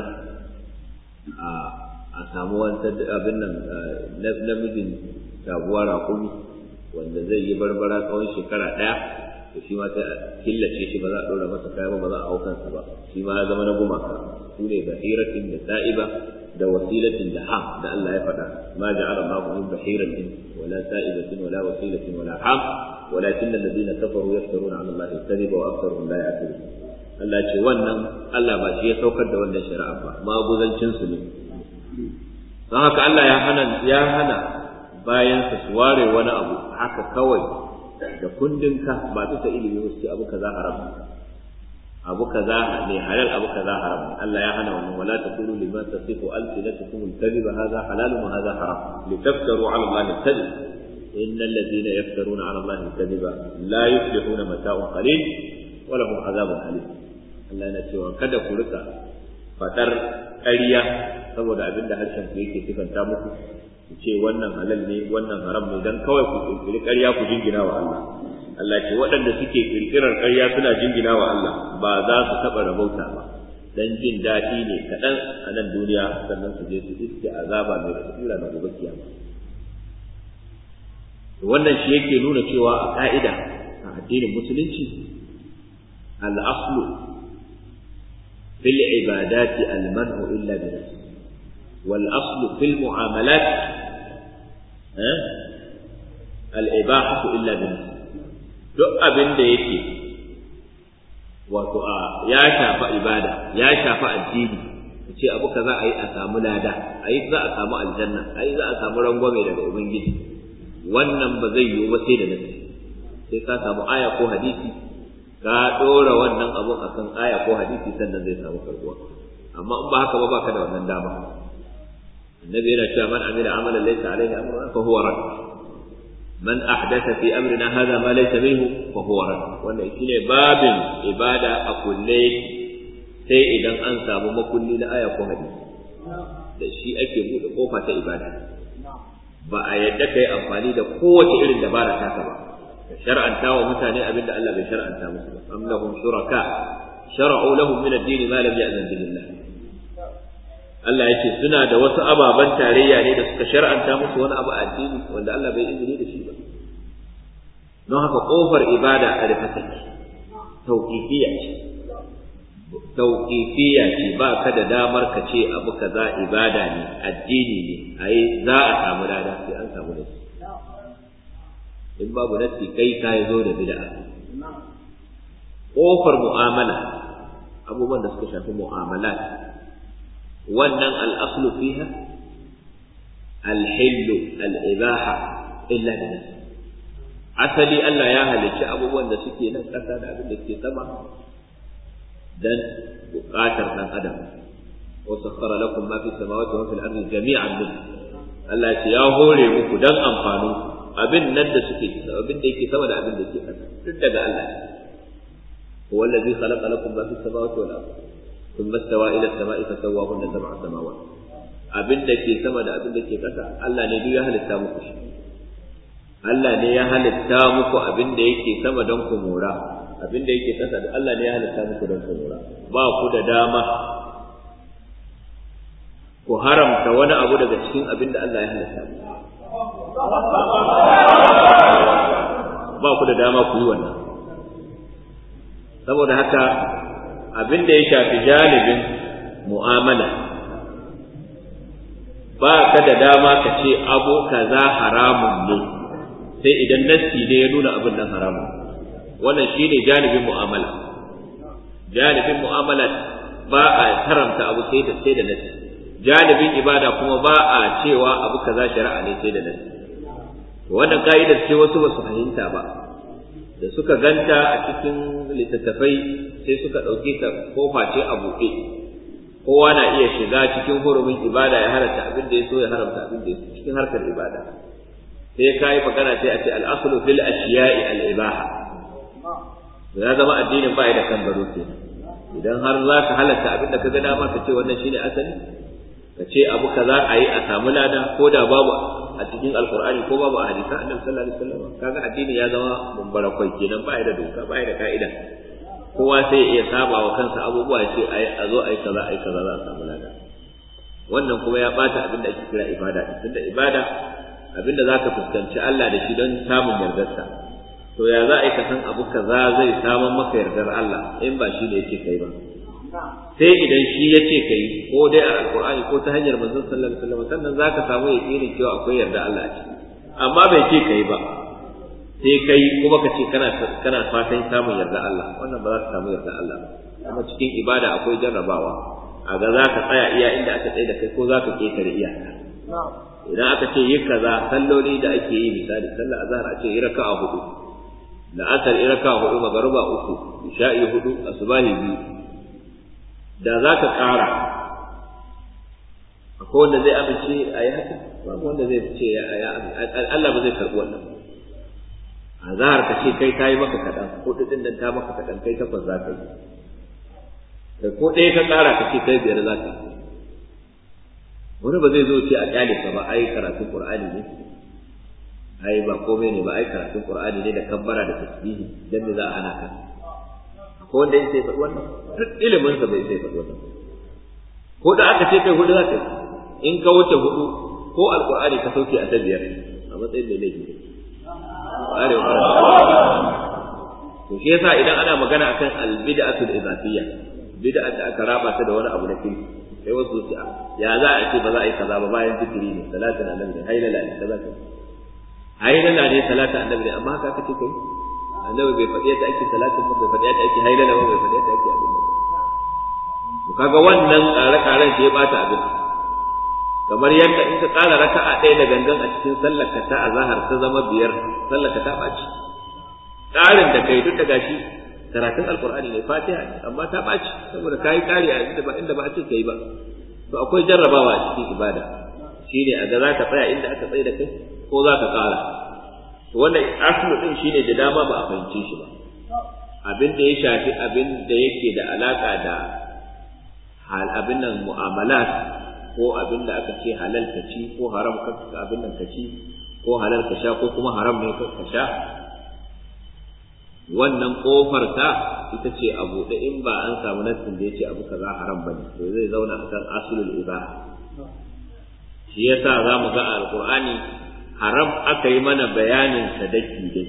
a samu wani abin nan namijin taguwa raƙumi wanda zai yi barbara tsawon shekara ɗaya to shi ma sai a killace shi ba za a ɗora masa kaya ba ba za a hau kansa ba shi ma ya zama na gumaka su ne bahiratin da sa'iba da wasilatin da ham da Allah ya faɗa ma ja'ala Allahu min bahiratin wala sa'ibatin wala wasilatin wala ham walakin alladhina kafaru yaftaruna 'ala Allahi kadhiba wa aktharuhum la ya'qilun Allah ce wannan Allah ba shi ya saukar da wannan shari'a ba maguzancin su ne don haka Allah ya hana ya hana bayan su ware wani abu haka kawai da kundin ka ba bisa ilimi wasu abu kaza haram abu kaza ne halal abu kaza haram Allah ya hana wannan wala taqulu liman tasifu alsinatukum alkadhib hadha halal wa hadha haram litaftaru ala Allah alkadhib إن الذين يفترون على الله الكذب لا يفلحون متاع قليل ولهم عذاب أليم Allah yana cewa kada ku rika fadar ƙarya saboda abin da harshen ku yake sifanta muku ku ce wannan halal ne wannan haram ne dan kawai ku kirkiri ƙarya ku jingina wa Allah Allah ce waɗanda suke kirkirar ƙarya suna jingina wa Allah ba za su taɓa rabauta ba dan jin daɗi ne kaɗan a nan duniya sannan su je su iske azaba mai rasira na gobe kiyama wannan shi yake nuna cewa a ka'ida a addinin musulunci al-aslu fil ibadati al-man'u illa bi wal aslu fil mu'amalat al-ibahatu illa bi duk abin da yake wato a ya shafa ibada ya shafa addini ce abu ka za a yi a samu lada a yi za a samu aljanna a yi za a samu rangwame daga ubangiji wannan ba zai yiwu ba sai da nasi sai ka samu aya ko hadisi ka ɗora wannan abun akan aya ko hadisi sannan zai samu karbuwa amma in ba haka ba baka da wannan dama annabi yana cewa man amila amalan laysa alaihi amruna fa huwa rad man ahdatha fi amrina hadha ma laysa minhu fa huwa rad wannan shine babin ibada a kulle sai idan an samu makulli na aya ko hadisi da shi ake buɗe kofa ta ibada ba a yadda kai amfani da kowace irin dabara taka ba ka shar'anta wa mutane abin da Allah bai shar'anta musu ba am lahum shuraka shar'u lahum min ad-din ma lam ya'zan billah Allah yake suna da wasu ababan tarayya ne da suka shar'anta musu wani abu a addini wanda Allah bai izini da shi ba don haka kofar ibada a rufe take tauqifiyya ce tauqifiyya ce ba ka da damar ka ce abu kaza ibada ne addini ne ai za a samu lada sai an samu nasi in babu nasi kai ka zo da bid'a kofar mu'amala abubuwan da suka shafi mu'amalat wannan al-aslu fiha al-hill al-ibaha illa bi nasi asali Allah ya halicci abubuwan da suke nan kasa da abin da ke sama dan buƙatar ɗan adam wa sakhara lakum ma fi samawati wa fil ardi jami'an min Allah ya ya hore muku dan amfanin abin nan da suke abin da yake sama da abin da yake ƙasa duk daga Allah huwa allazi khalaqa lakum ma fi samawati wal ardi thumma istawa ila as-sama'i fasawwahunna sab'a samawat abin da ke sama da abin da ke ƙasa Allah ne duk ya halitta muku shi Allah ne ya halitta muku abin da yake sama don ku mora abin da yake kasa da Allah ne ya halitta muku don ku lura ba ku da dama ku haramta wani abu daga cikin abin da Allah ya halitta ba ku da dama ku yi wannan saboda haka abin da ya shafi janibin mu'amala ba ka da dama ka ce abu kaza haramun ne sai idan nassi ne ya nuna abin nan haramun wannan shine janibin mu'amala janibin mu'amala ba a haramta abu sai da sai da nassi janibin ibada kuma ba a cewa abu kaza shari'a ne sai da nassi wannan ka'idar ce wasu ba su fahimta ba da suka ganta a cikin littattafai sai suka ɗauke ta kofa ce a buɗe kowa na iya shiga cikin hurumin ibada ya halatta abin da ya so ya haramta abin da ya so cikin harkar ibada sai ka yi magana sai a ce al'asulu fil ashiya'i al-ibaha ya zama addinin ba da kan gado ke idan har za ka halatta abin da ka ga dama ka ce wannan shine asali ka ce abu kaza a yi a samu lada ko da babu a cikin alkur'ani ko babu a hadisan annabi sallallahu alaihi wasallam kaga addini ya zama mumbara kwai kenan ba da doka ba da ka'ida kowa sai ya iya saba wa kansa abubuwa ce a zo ai kaza ai kaza za a samu lada wannan kuma ya bata abin da ake kira ibada tunda ibada abin da zaka fuskanci Allah da shi don samun yardarsa to ya za a yi ka san abu kaza zai samun maka yardar Allah in ba shi da yake kai ba sai idan shi ya ce kai ko dai a alkur'ani ko ta hanyar manzon sallallahu alaihi wasallam sannan zaka samu yakinin cewa akwai yarda Allah a ciki amma bai ce kai ba sai kai kuma ka ce kana kana fatan samun yarda Allah wannan ba za ka samu yarda Allah ba kuma cikin ibada akwai jarrabawa a ga za ka tsaya iya inda aka tsaye da kai ko za ka ketare iyaka idan aka ce yi kaza salloli da ake yi misali sallar azhar a ce yi raka'a hudu la'asar yi raka'a hudu magruba uku isha'i hudu asubahi biyu da za ka ƙara akwai wanda zai amince a yi haka babu wanda zai ce Allah ba zai karɓi wannan a zahar ka ce kai ta yi maka kaɗan hudu ɗin nan ta maka kaɗan kai takwas za ka yi kai ko ɗaya ka ƙara ka ce kai biyar za ka yi wani ba zai zo ce a ƙyale ka ba ai karatun Qur'ani ne ai ba komai ne ba ai karatun Qur'ani ne da kabbara da tasbihi dan me za a hana ka ko wanda ya sai faɗi wannan duk ilimin sa bai sai faɗi wannan ko da aka ce kai hudu zaka in ka wuce hudu ko alqur'ani ka sauke a tabiyar a matsayin mai laifi are wa to shi yasa idan ana magana akan albid'atul idafiyya bid'a da aka raba ta da wani abu na kirki sai wasu su ya za a ce ba za a yi kaza ba bayan zikiri ne salatin annabi ne hailala ne kaza kaza hailala ne salatin annabi ne amma haka aka ce kai annabi bai faɗi yadda ake salatin ba bai faɗi yadda ake hailala ba bai faɗi yadda ake abin to kaga wannan tsare-tsaren shi ya bata abin kamar yadda in ka ƙara raka'a ɗaya da gangan a cikin sallar ka ta azhar ta zama biyar sallar ka ta ɓaci ƙarin da kai duk da gashi karatun alqur'ani ne fatiha ne amma ta ɓaci saboda kayi ƙari a inda ba inda ba a ce kai ba to akwai jarrabawa a cikin ibada shine a ga za ka tsaya inda aka tsaye da kai ko za ka ƙara to wannan aslu din shine da dama ba a fahimce shi ba abin da ya shafi abin da yake da alaka da hal abin nan mu'amalat ko abin da aka ce halal ka ci ko haram ka abin nan ka ci ko halal ka sha ko kuma haram ne ka sha wannan kofar ta ita ce a buɗe in ba an samu nassin da ya ce abu kaza haram bane to zai zauna akan aslul ibaha shi yasa za mu ga a alqur'ani haram aka yi mana bayanin sa daki daki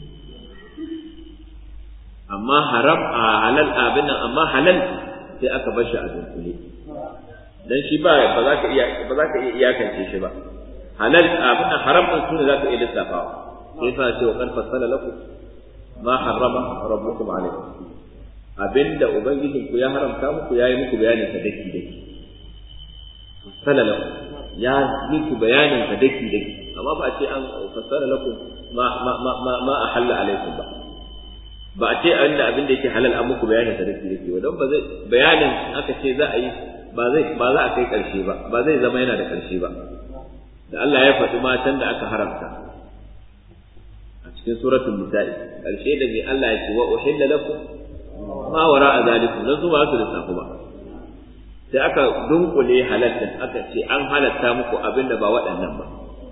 amma haram a halal abin nan amma halal sai aka bar shi a dunkule dan shi ba ba za ka iya ba za ka iya iyakance shi ba halal abin nan haram din sune za ka iya lissafawa sai fa ce wa kan fasala lakum ma harrama rabbukum alaykum abinda ubangijin ku ya haramta muku yayi muku bayanin sa daki daki fasala lakum ya muku bayanin sa daki daki amma ba a ce an fassara lakum ma ma ma ma ahalla alaikum ba ba a ce inda abin da yake halal an muku bayanin sa dake dake ba don ba zai bayanin aka ce za a yi ba zai ba za a kai karshe ba ba zai zama yana da karshe ba da Allah ya faɗi matan da aka haramta a cikin suratul nisa'i karshe da mai Allah ya ce wa uhilla lakum ma wara'a zalikum dan su ba su lissafu ba sai aka dunkule halalta aka ce an halatta muku abin da ba waɗannan ba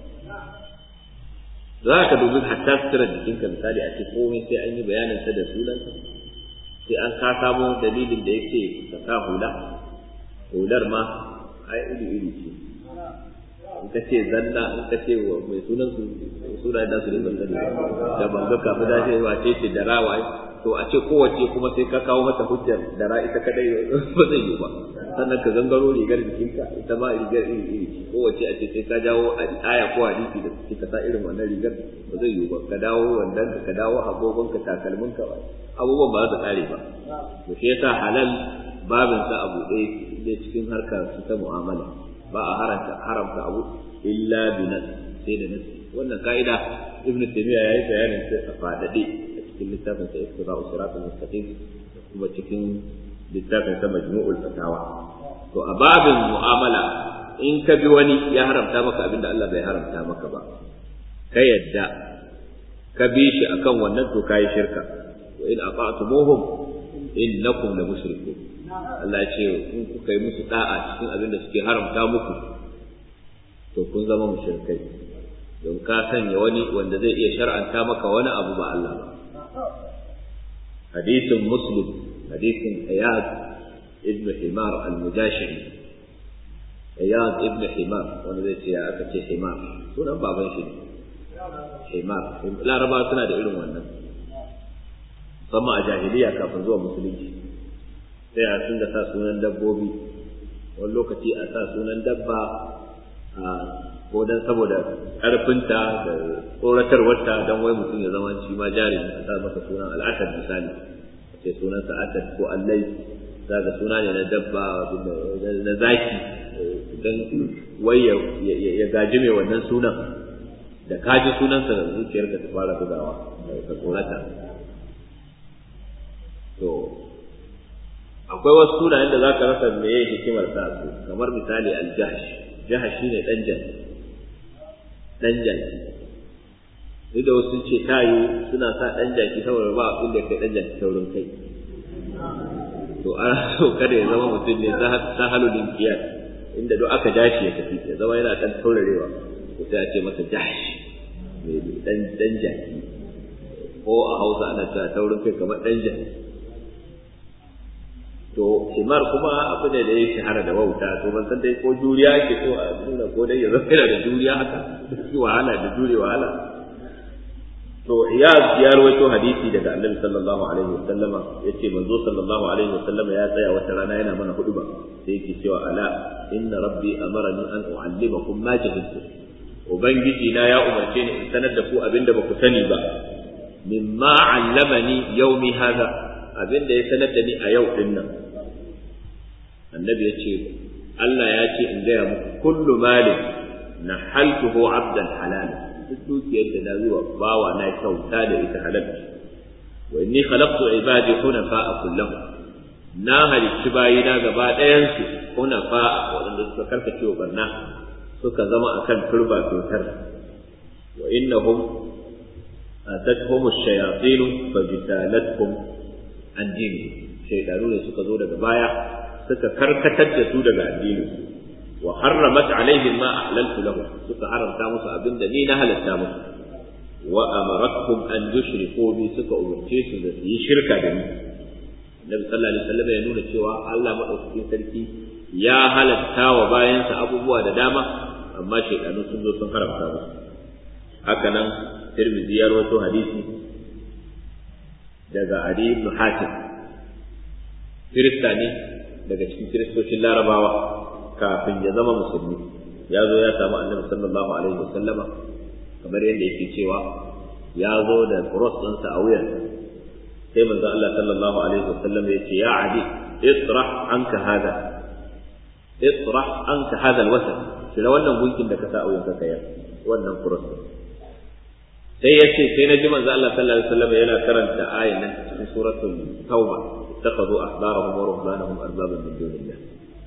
za ka dubi hatta suturar jikinka misali a ce komai sai an yi bayanin sa da sunansa sai an ka samo dalilin da yake ka sa hula hular ma ai iri iri ce in ka ce zanna in ka ce mai sunan su suna da su ne ban sani da ban ga kafin da ce wace ce da rawa to a ce kowace kuma sai ka kawo mata hujjar da ra ita kadai ba zai yi ba sannan ka gangaro rigar jikinka ita ma rigar iri iri kowace a ce sai ka jawo aya ko hadisi da suke ka sa irin wannan rigar ba zai yi ba ka dawo wandan ka dawo agogon ka takalmin ka abubuwan ba za ta kare ba to shi yasa halal babin sa abu ɗaya ne cikin harkar su ta mu'amala ba a haramta haramta abu illa bi nas sai da nas wannan ka'ida ibn taymiya yayi bayanin sai a fadade a cikin littafin sa iqtida'u siratal mustaqim kuma cikin littafin sa majmu'ul fatawa to a babin mu'amala in ka bi wani ya haramta maka abin da Allah bai haramta maka ba ka yadda ka bi shi akan wannan to kai shirka wa in ata'tumuhum innakum la mushrikun Allah ya ce in kuka yi musu da'a cikin abin da suke haramta muku to kun zama mushrikai don ka sanya wani wanda zai iya shar'anta maka wani abu ba Allah ba hadisin muslim hadisin iyad ibn himar al-mujashiri iyad ibn himar wanda zai ce ya aka ce himar sunan baban shi himar laraba suna da irin wannan musamman a jahiliya kafin zuwa musulunci sai a sun da sa sunan dabbobi wani lokaci a sa sunan dabba a ko dan saboda ƙarfinta da tsoratarwarta don wai mutum ya zama shi ma jari a sa masa sunan al'asad misali a ce sunansa asad ko allai za ga suna ne na dabba na zaki don wai ya gaji mai wannan sunan da kaji sunansa zuciyarka ta fara bugawa ka tsorata to akwai wasu sunayen da za ka rasa meye hikimar sa su kamar misali aljahash jahash shine dan jaki dan jaki duk da wasu ce tayu suna sa dan jaki saboda ba abin da kai dan jaki saurin kai to ana so kada ya zama mutum ne sahalul inkiyar inda duk aka jashi ya tafi ya zama yana dan taurarewa ko sai a ce masa jahash dan dan jaki ko a Hausa ana cewa taurin kai kamar dan jaki to himar kuma abu ne da ya shahara da wauta to ban san dai ko juriya ke so a nuna ko dai ya zama yana da juriya haka shi wahala da jure wahala to ya ya rawaito hadisi daga annabi sallallahu alaihi wasallam yace manzo sallallahu alaihi wasallam ya tsaya wata rana yana mana huduba sai yake cewa ala inna rabbi amarani an uallimakum ma jahiltum ubangiji na ya umarce ni in sanar da ku abinda ba ku sani ba mimma allamani yawmi hadha abinda ya sanar da ni a yau din nan annabi ya ce Allah ya ce in gaya muku kullu malin na haltuhu abdan halal duk dukiyar da na zuwa bawa na kyauta da ita halal wa inni khalaqtu ibadi hunafa'a kullahum na halicci bayina gaba ɗayansu hunafa'a waɗanda suka karkace wa barna suka zama akan turba totar wa innahum atatuhum ash-shayatin fajtalatkum an dini shaydanu ne suka zo daga baya suka karkatar da su daga addini wa harramat alaihim ma ahlaltu lahum suka haramta musu abinda ni na halatta musu wa amaratkum an yushriku bi suka umurce su da su yi shirka da ni Nabi sallallahu alaihi wasallam ya nuna cewa Allah madaukakin sarki ya halatta wa bayansa abubuwa da dama amma shaydanu sun zo sun haramta musu haka nan Tirmidhi ya rawaito hadisi daga Ali ibn Hatim Kirista ne daga cikin kiristocin larabawa kafin ya zama musulmi ya zo ya samu annabi sallallahu alaihi wasallama kamar yadda yake cewa ya zo da cross ɗinsa a wuyarsa sai manzo Allah sallallahu alaihi wasallam ya ce ya adi israh anka hada israh anka hada alwasat shira wannan gunkin da ka sa a wuyanka kayar wannan cross sai ya ce sai na ji manzo Allah sallallahu alaihi wasallam yana karanta ayan nan cikin suratul tauba اتخذوا أحبارهم ورهبانهم أربابا من دون الله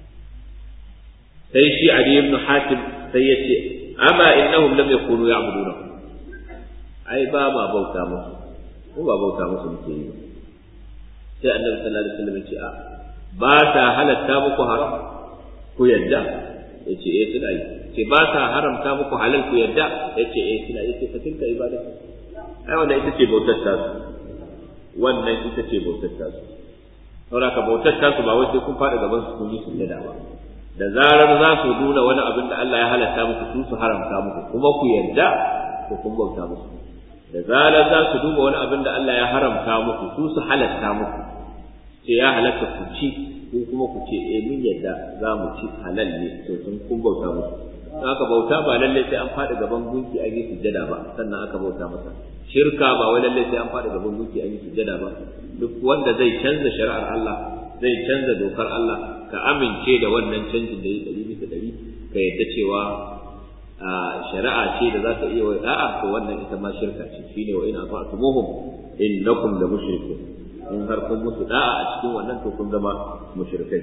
sai shi Ali ibn Hatim sai ya ce amma innahum lam yakunu ya'buduna ai ba ma bauta musu ko ba bauta musu muke yi sai Annabi sallallahu alaihi wasallam ya ce a ba ta halatta muku haram ku yadda yace eh suna yi ce ba ta haramta muku halal ku yadda yace eh suna yi ce fa tilka ibada ai wannan ita ce bautar tasu wannan ita ce bautar tasu saboda ka bautar tasu ba wai sai kun faɗi gaban su kun yi sujjada ba da zarar za su nuna wani abin da Allah ya halatta muku su su haramta muku kuma ku yarda ko kun bauta musu da zarar za su duba wani abin da Allah ya haramta muku su su halatta muku ce ya halatta ku ci ko kuma ku ce eh mun yarda za mu ci halal ne to sun kun bauta musu haka bauta ba lalle sai an faɗi gaban gunki an yi sujjada ba sannan aka bauta masa shirka ba wai lalle sai an faɗi gaban gunki an yi sujjada ba duk wanda zai canza shari'ar Allah zai canza dokar Allah ka amince da wannan canjin da ya ɗari bisa ɗari ka yadda cewa shari'a ce da za ka iya wa da'a to wannan ita ma shirka ce shine wa ina fa'tumuhum innakum la mushrikun in har kun musu da'a a cikin wannan to kun zama mushrikai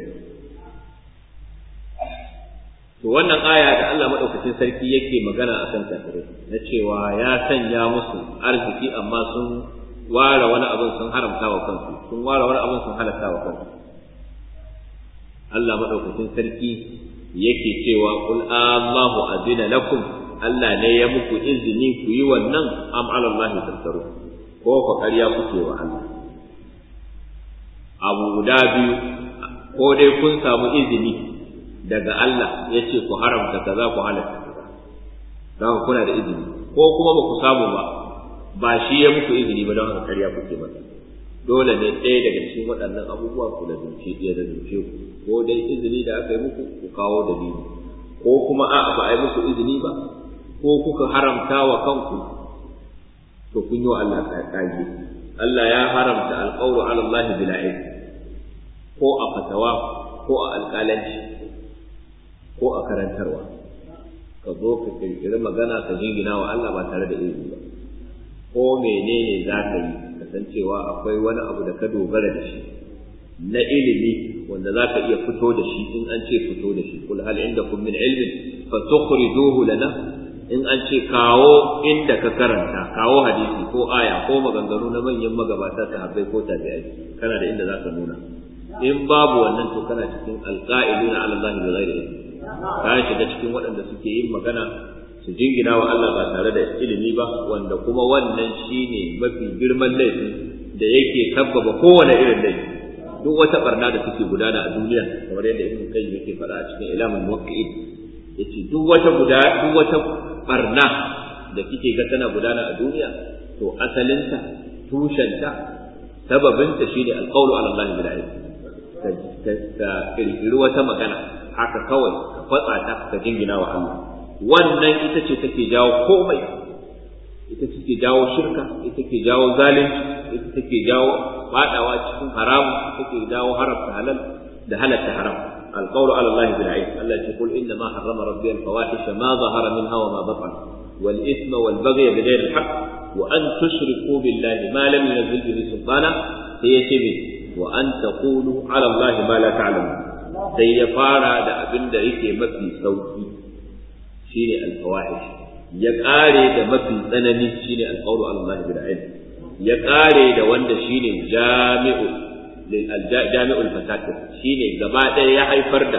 to wannan aya da Allah madaukakin sarki yake magana akan kafirai na cewa ya sanya musu arziki amma sun ware wani abin sun haramta wa kansu sun ware wani abin sun halatta wa kansu Allah madaukakin sarki yake cewa qul Allahu azina lakum Allah ne ya muku izini ku yi wannan am ala Allah tattaru ko fa ƙarya kuke wa Allah abu guda biyu ko dai kun samu izini daga Allah ya ce ku haramta kaza ku halatta kaza don kuna da izini ko kuma ba ku samu ba ba shi ya muku izini ba don haka karya kuke masa dole ne ɗaya daga cikin waɗannan abubuwa ku da zuce ya da zuce ku ko dai izini da aka yi muku ku kawo dalili ko kuma a ba a yi muku izini ba ko kuka haramta wa kanku to kun yi wa Allah kage Allah ya haramta alƙawlu ala Allah bila ko a fatawa ko a alƙalanci ko a karantarwa ka zo ka kirkiri magana ka jingina wa Allah ba tare da ilimi ba ko menene za ka yi kasancewa akwai wani abu da ka dogara da shi na ilimi wanda za ka iya fito da shi in an ce fito da shi kul hal indakum min ilmin fa tukhrijuhu lana in an ce kawo inda ka karanta kawo hadisi ko aya ko maganganu na manyan magabata sahabbai ko tabi'ai kana da inda za ka nuna in babu wannan to kana cikin alqa'iluna ala Allah bi ghairi ilmi ka shiga cikin waɗanda suke yin magana su jingina wa Allah ba tare da ilimi ba wanda kuma wannan shine mafi girman laifi da yake kabbaba kowane irin laifi duk wata barna da suke gudana a duniya kamar yadda ibn qayyim yake faɗa a cikin ilamul muwaqqi'in yace duk wata guda duk wata barna da kike ga tana gudana a duniya to asalinta tushenta sababinta shine alqawlu ala Allah bil ilm ka kirkiri wata magana haka kawai ka fatsa ta ka jingina wa Allah wannan ita ce take jawo komai ita take jawo shirka ita take jawo zalunci ita take jawo fadawa cikin haramu ita take jawo haramta halal da halatta haram القول على الله بالعلم الله يقول إنما حرم ربي الفواحش ما ظهر منها وما بطن والإثم والبغي بغير الحق وأن تشركوا بالله ما لم ينزل به سلطانا هي شبه وأن تقولوا على الله ما لا تعلمون sai ya fara da abin da yake mafi sauki shine alfawahish ya kare da mafi tsanani shine alqawlu ala Allah bil ilm ya kare da wanda shine jami'u lil jami'ul fasad shine gaba ɗaya ya haifar da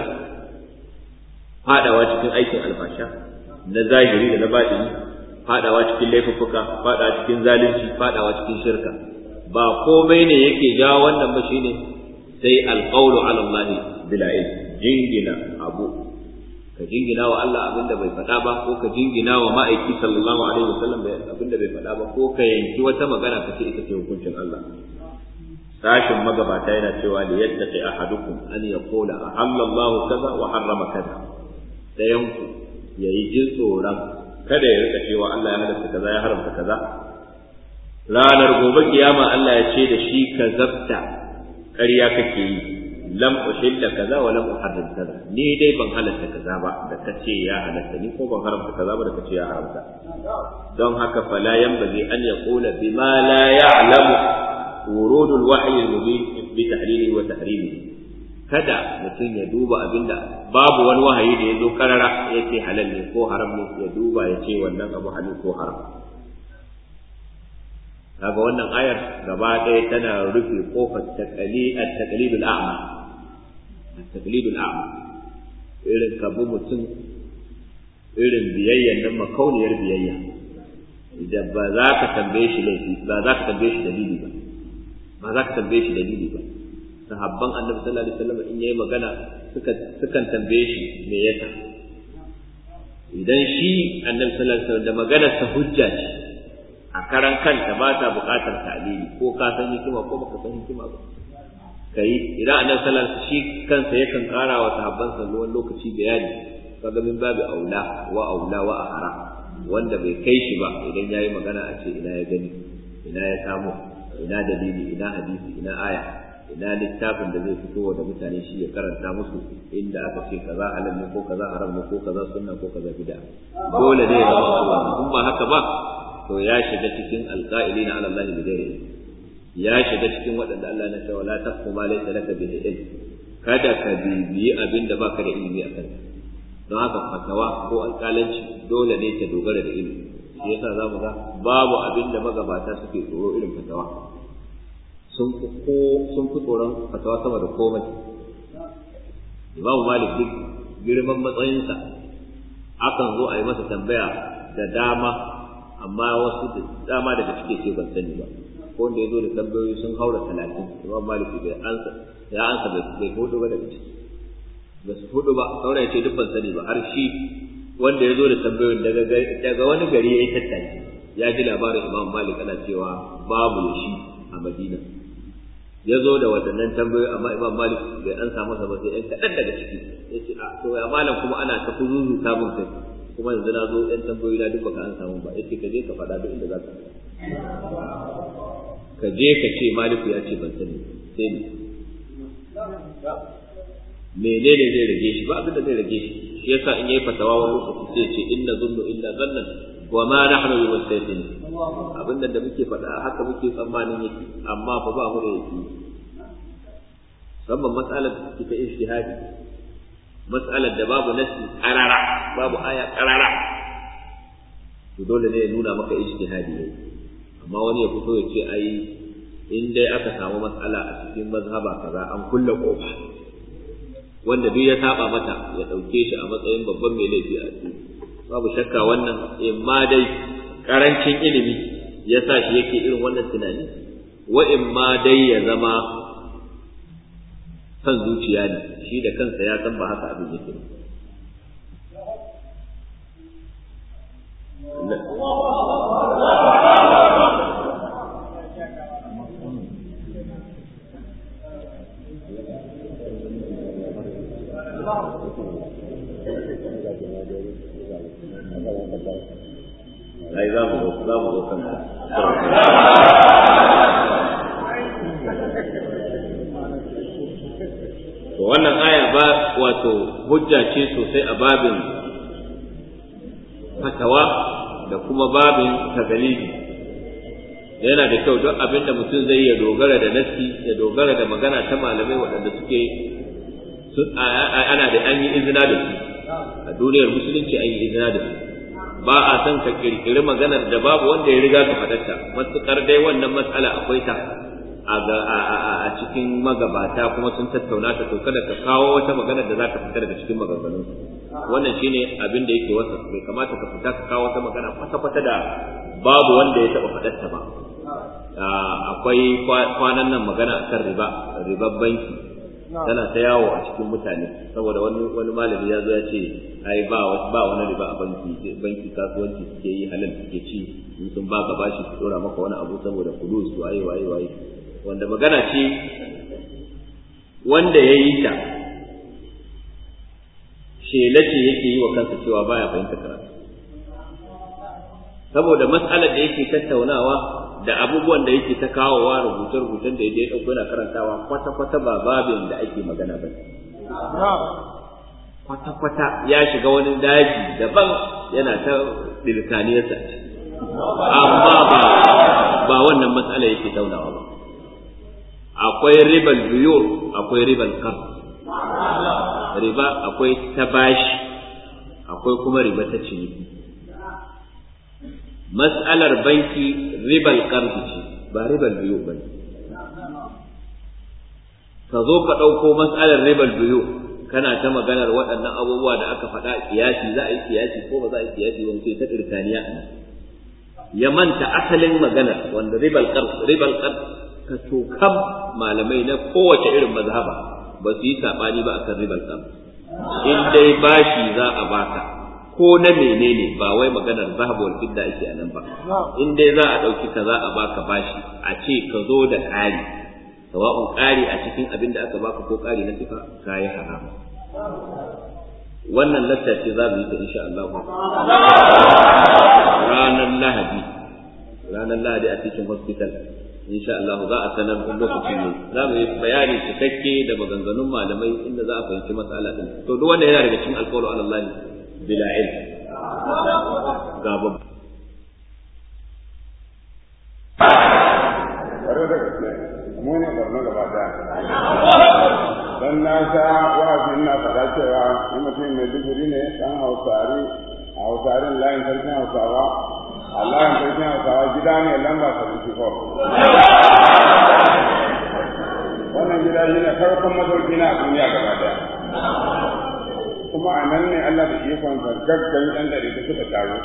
fadawa cikin aikin alfasha na zahiri da na batini fadawa cikin laifuffuka fadawa cikin zalunci fadawa cikin shirka ba komai ne yake jawo wannan ba shine sai alqawlu ala Allah bila ilm jingina abu ka jingina wa Allah abinda bai faɗa ba ko ka jingina wa ma'aiki sallallahu alaihi wasallam abinda bai faɗa ba ko ka yanki wata magana ka ce ita ce hukuncin Allah sashin magabata yana cewa li yattaqi ahadukum an yaqula ahalla Allah kaza wa harrama kaza dayan ku yayi jin tsoron kada ya rika cewa Allah ya halatta kaza ya haramta kaza ranar gobe kiyama Allah ya ce da shi ka zabta ƙarya kake yi lam uhilla kaza wa lam uharrim kaza ni dai ban halatta kaza ba da kace ya halatta ni ko ban haramta kaza ba da kace ya haramta don haka fala yanbaghi an yaqula bima la ya'lamu wurud al-wahyi al-mubin bi tahlili wa tahrimi kada mutum ya duba abinda babu wani wahayi da ya zo karara ya ce halal ne ko haram ne ya duba ya ce wannan abu halal ko haram kaga wannan ayar gaba ɗaya tana rufe kofar taqlidul a'ma taqlidul a'ma irin kabu mutum irin biyayyan nan makauniyar biyayya idan ba za ka tambaye shi laifi ba za ka tambaye shi dalili ba ba za ka tambaye shi dalili ba sahabban annabi sallallahu alaihi wasallam in yayi magana suka sukan tambaye shi me yasa idan shi annabi sallallahu alaihi wasallam da maganar sa hujja ce a karan kanta ba ta buƙatar ta'lili ko ka san hikima ko baka san hikima ba kai idan annabi sallallahu alaihi wasallam shi kansa yakan ƙara wa sahabban sa wani lokaci bayani kaga min babu aula wa aula wa ahara wanda bai kai shi ba idan yayi magana a ce ina ya gani ina ya samu ina dalili ina hadisi ina aya ina littafin da zai fito da mutane shi ya karanta musu inda aka ce kaza halal ne ko kaza haram ne ko kaza sunna ko kaza bid'a dole ne ya zama in ba haka ba to ya shiga cikin alqa'ilina ala Allah bi ghairi ya shiga cikin waɗanda Allah na cewa la taqfu ma laysa laka bihi ilm kada ka bibiyi abin da baka da ilimi a kansa don haka fatawa ko alƙalanci dole ne ta dogara da ilimi shi yasa za mu ga babu abin da magabata suke tsoro irin fatawa sun fi ko sun fi tsoron fatawa sama da komai imamu malik duk girman matsayinsa akan zo a yi masa tambaya da dama amma wasu da dama daga cike ce ban sani ba ko wanda ya zo da tambayoyi sun haura talatin imam malik bai ansa ya ansa bai hudu ba daga ciki ba su hudu ba saura ya ce duk ban sani ba har shi wanda ya zo da tambayoyin daga wani gari ya yi tattaki ya ji labarin imam malik ana cewa babu ya shi a madina ya zo da waɗannan tambayoyi amma imam malik bai an samu masa ba sai ɗan kaɗan daga ciki ya ce a to ya malam kuma ana ta kuzuzu samun kai kuma yanzu na zo ɗan tambayoyi na duk baka an samu ba ya ce ka je ka faɗa duk inda za ka ka je ka ce maliku ya ce ban sani sai ni menene zai rage shi ba abin da zai rage shi shi yasa in yayi fatawa wani lokaci sai ce inna zunnu illa zannan wa ma nahnu bi mustaqim abin da muke faɗa haka muke tsammanin yake amma fa ba mu da yake musamman mas'alar da take ta ijtihadi mas'alar da babu nasi qarara babu aya qarara to dole ne ya nuna maka ijtihadi ne amma wani ya fito ya ce ai in dai aka samu mas'ala a cikin mazhaba kaza an kulle kofa wanda duk ya saba mata ya ɗauke shi a matsayin babban mai laifi a cikin babu shakka wannan in ma dai karancin ilimi ya sa shi yake irin wannan tunani wa in ma dai ya zama son zuciya ne shi da kansa ya san ba haka abin yake ai za mu zo za mu zo kan to wannan aya ba wato hujja ce sosai a babin fatawa da kuma babin tagalidi yana da kyau duk abin da mutum zai ya dogara da nassi ya dogara da magana ta malamai waɗanda suke ana da an yi izina da su a duniyar musulunci an yi izina da su ba a son ka kirkiri maganar da babu wanda ya riga ka faɗarta matuƙar dai wannan matsala akwai ta a cikin magabata kuma sun tattauna ta to kada ka kawo wata maganar da za ka fita daga cikin maganganun wannan shine abin da yake wasa bai kamata ka fita ka kawo wata magana kwata-kwata da babu wanda ya taɓa faɗarta ba akwai kwanan nan magana akan riba ribar banki tana ta yawo a cikin mutane saboda wani wani malami ya zo ya ce ai ba ba wani riba a banki banki kasuwanci suke yi halal suke ci in sun baka bashi su dora maka wani abu saboda kudus waye waye waye wanda magana ce wanda ya yi ta shela ce yake yi wa kansa cewa baya fahimta karatu saboda mas'alar da yake tattaunawa da abubuwan da yake ta kawowa rubuce-rubucen da ya ɗauko yana karantawa kwata-kwata ba babin da ake magana ba kwata-kwata ya shiga wani daji daban yana ta ɗirkaniyarsa amma ba ba wannan matsala yake taunawa ba akwai ribal buyur akwai ribal kar riba akwai ta bashi akwai kuma riba ta ciniki mas'alar banki ribal qardi ce ba ribal biyu bane ka zo ka ɗauko mas'alar ribal biyu kana ta maganar waɗannan abubuwa da aka faɗa kiyasi za a yi kiyasi ko ba za a yi kiyasi wani sai ta ɗirkaniya ya manta asalin maganar wanda ribal qard ribal qard ka tokam malamai na kowace irin mazhaba ba su yi sabani ba akan ribar sam in dai bashi za a baka ko na menene ba wai maganar zahabu wal fidda ake a nan ba in dai za a dauki kaza a baka bashi a ce ka zo da ƙari sawa'un ƙari a cikin abin da aka baka ko ƙari na sifa kayi haram wannan lacca ce za mu yi ta insha Allah ranar Lahadi ranar Lahadi a cikin hospital insha Allah za a sanar kun lokaci ne za mu yi bayani cikakke da maganganun malamai inda za a fahimci matsala din to duk wanda yana daga cikin alƙawari ala Allah bila ilm ga babu mu ne barno gaba daya dan na sha wa'azi ina faɗa cewa in mutum mai digiri ne dan hausari a hausarin layin sarkin hausawa a layin sarkin hausawa gida ne lamba 74 wannan gida shi ne farkon masauki na duniya gaba daya kuma a nan ne Allah da ikon gaggan ɗan ɗari da suka taru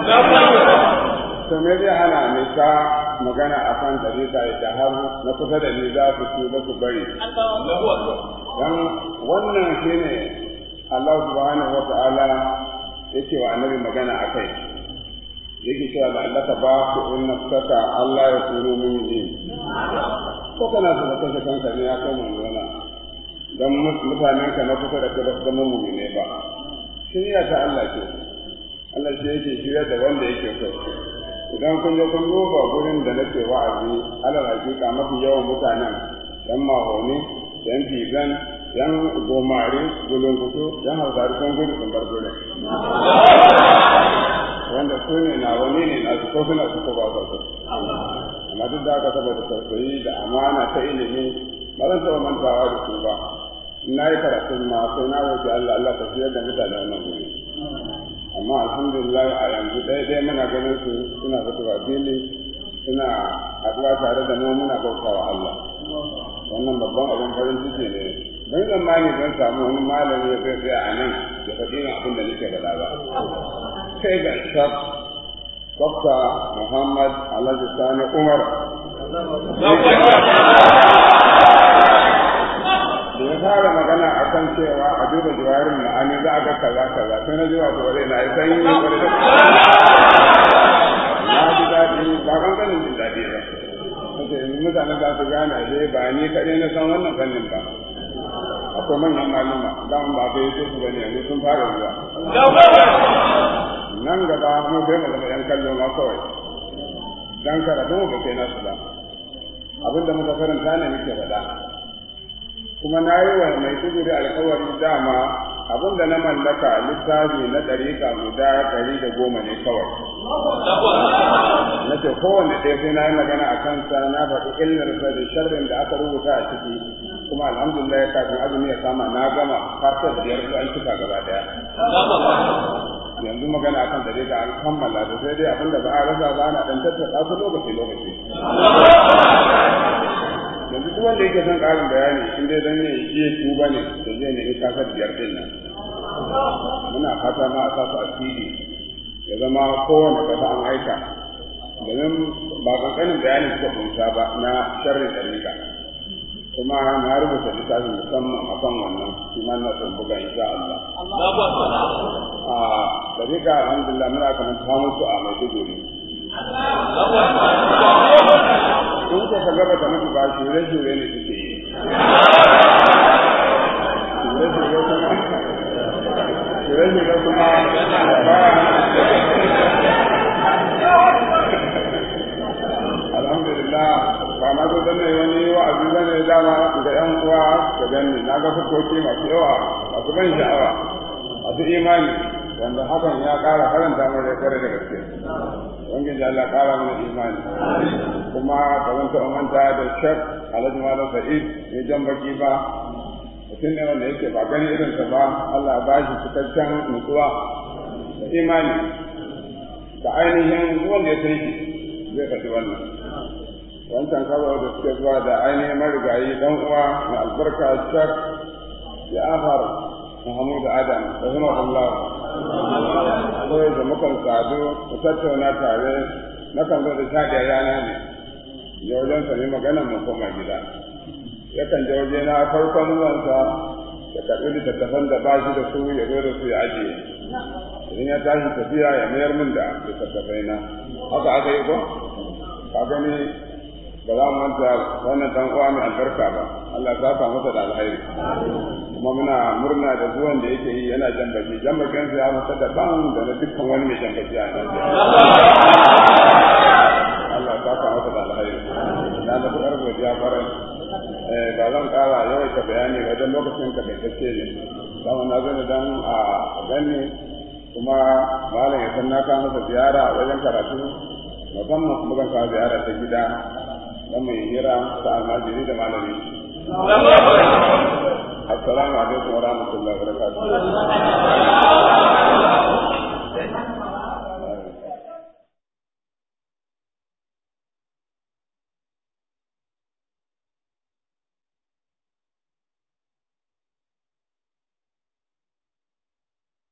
to me zai hana ni ta magana a kan ɗariƙa da har na kusa da ni za su tuba su bari dan wannan shine Allah subhanahu wa ta'ala yake wa annabi magana a kai yake cewa da Allah ba ku in nafsaka Allah ya turo min yi ko kana so ka kashe kanka ne ya kai mun zona dan mutanen ka na kusa da kai ba su zama mu'mine ba shirya ta Allah ce Allah ce yake shirya da wanda yake so idan kun je kun duba gurin da nake wa'azi alal hakika mafi yawan mutanen yan mahoni yan figan yan gomari gulunkutu yan hausari sun gudu sun bar gurin wanda su ne na wani ne na su ko suna su ko ba su amma duk da aka saboda tausayi da amana ta ilimi ba zan taɓa mantawa da su ba na yi karatun ma sai na roƙi Allah Allah ta fiyar da mutane wannan guri amma alhamdulillah a yanzu ɗaya ɗaya muna ganin su suna fitowa fili suna haɗuwa tare da mu muna bautawa Allah wannan babban abin farin ciki ne ban zamani don samu wani malami ya zai tsaya a nan ya faɗi yin abin da nake faɗa ba sai ga shaf Dokta Muhammad Alhaji Sani Umar da ya fara magana a kan cewa a duba jiwarin ma'ani za a ga kaza kaza sai na ji wato wale na yi sanyi kwarai da na ji daɗi ba kan ganin jin daɗi ba kace yanzu mutane za su gane ashe ba ni kaɗai na san wannan fannin ba akwai manyan maluma daman ba ka yi so su bane yanzu sun fara zuwa nan gaba mu bai mu zama yan kallo ma kawai dan karatu mu ba kai nasu ba abinda muka karanta ne muke faɗa kuma na yi wa mai tuguri alkawari dama abinda na mallaka littafi na ɗariƙa guda ɗari da goma ne kawai na ce kowanne ɗaya sai na yi magana a kansa na faɗi illarsa da sharrin da aka rubuta a ciki kuma alhamdulillah kafin azumi ya kama na gama fasar biyar su an cika gaba ɗaya yanzu magana akan ɗariƙa an kammala da sai dai abinda ba a rasa ba na ɗan tattaka su lokaci lokaci yanzu duk wanda yake son ƙarin bayani in dai dan ya yi tuba ne da zai nemi kasar biyar din nan muna fata ma a sasu a CD ya zama kowane kasa an aika domin ba kankanin bayani suka kunsa ba na sharrin ɗarika kuma na rubuta littafin musamman a kan wannan shi ma na son buga insha Allah. A ɗarika alhamdulillah muna kamar ta mutu a Maiduguri. in ko ka gaba da mutu ba shure-shure ne suke yi shure-shure kuma shure-shure kuma ba alhamdulillah ba na zo danne wani wa'azi bane dama ga yan uwa ga ganni na ga fuskoki masu yawa masu ban sha'awa masu imani wanda hakan ya ƙara karanta mu da kare da gaske ubangiji Allah ƙara mana imani kuma ba zan taɓa manta da shak alhaji malam sa'id ne jan baki ba mutum ne wanda yake ba gani irinsa ba Allah ba shi cikakken nutsuwa da imani da ainihin wanda ya san shi zai faɗi wannan wancan kawai da suke zuwa da ainihin marigayi dan uwa na albarka shak ya afar Muhammad Adam rahimahullah kawai da mukan sadu mu tattauna tare na kan zo da shaɗiya yana ne je wajen sa ne magana mu koma gida yakan je waje na farkon zuwansa ya karɓi littattafan da ba shi da su ya zo da su ya ajiye idan ya tashi tafiya ya mayar min da littattafai na haka aka yi ko ka gani ba za mu manta wannan dan uwa mai albarka ba Allah ya saka masa da alheri kuma muna murna da zuwan da yake yi yana jan baki jan bakin sa ya masa da ban da na dukkan wani mai jan baki a nan Allah ya saka masa da alheri na da fadar godiya farai eh ba zan kara yawaita bayani wajen lokacin ka bai tace ne sama na zo dan a gani kuma malam ya san na kawo masa ziyara wajen karatu musamman kuma zan kawo ziyara ta gida dan mai hira ta almajiri da malami assalamu alaikum wa rahmatullahi wa barakatuh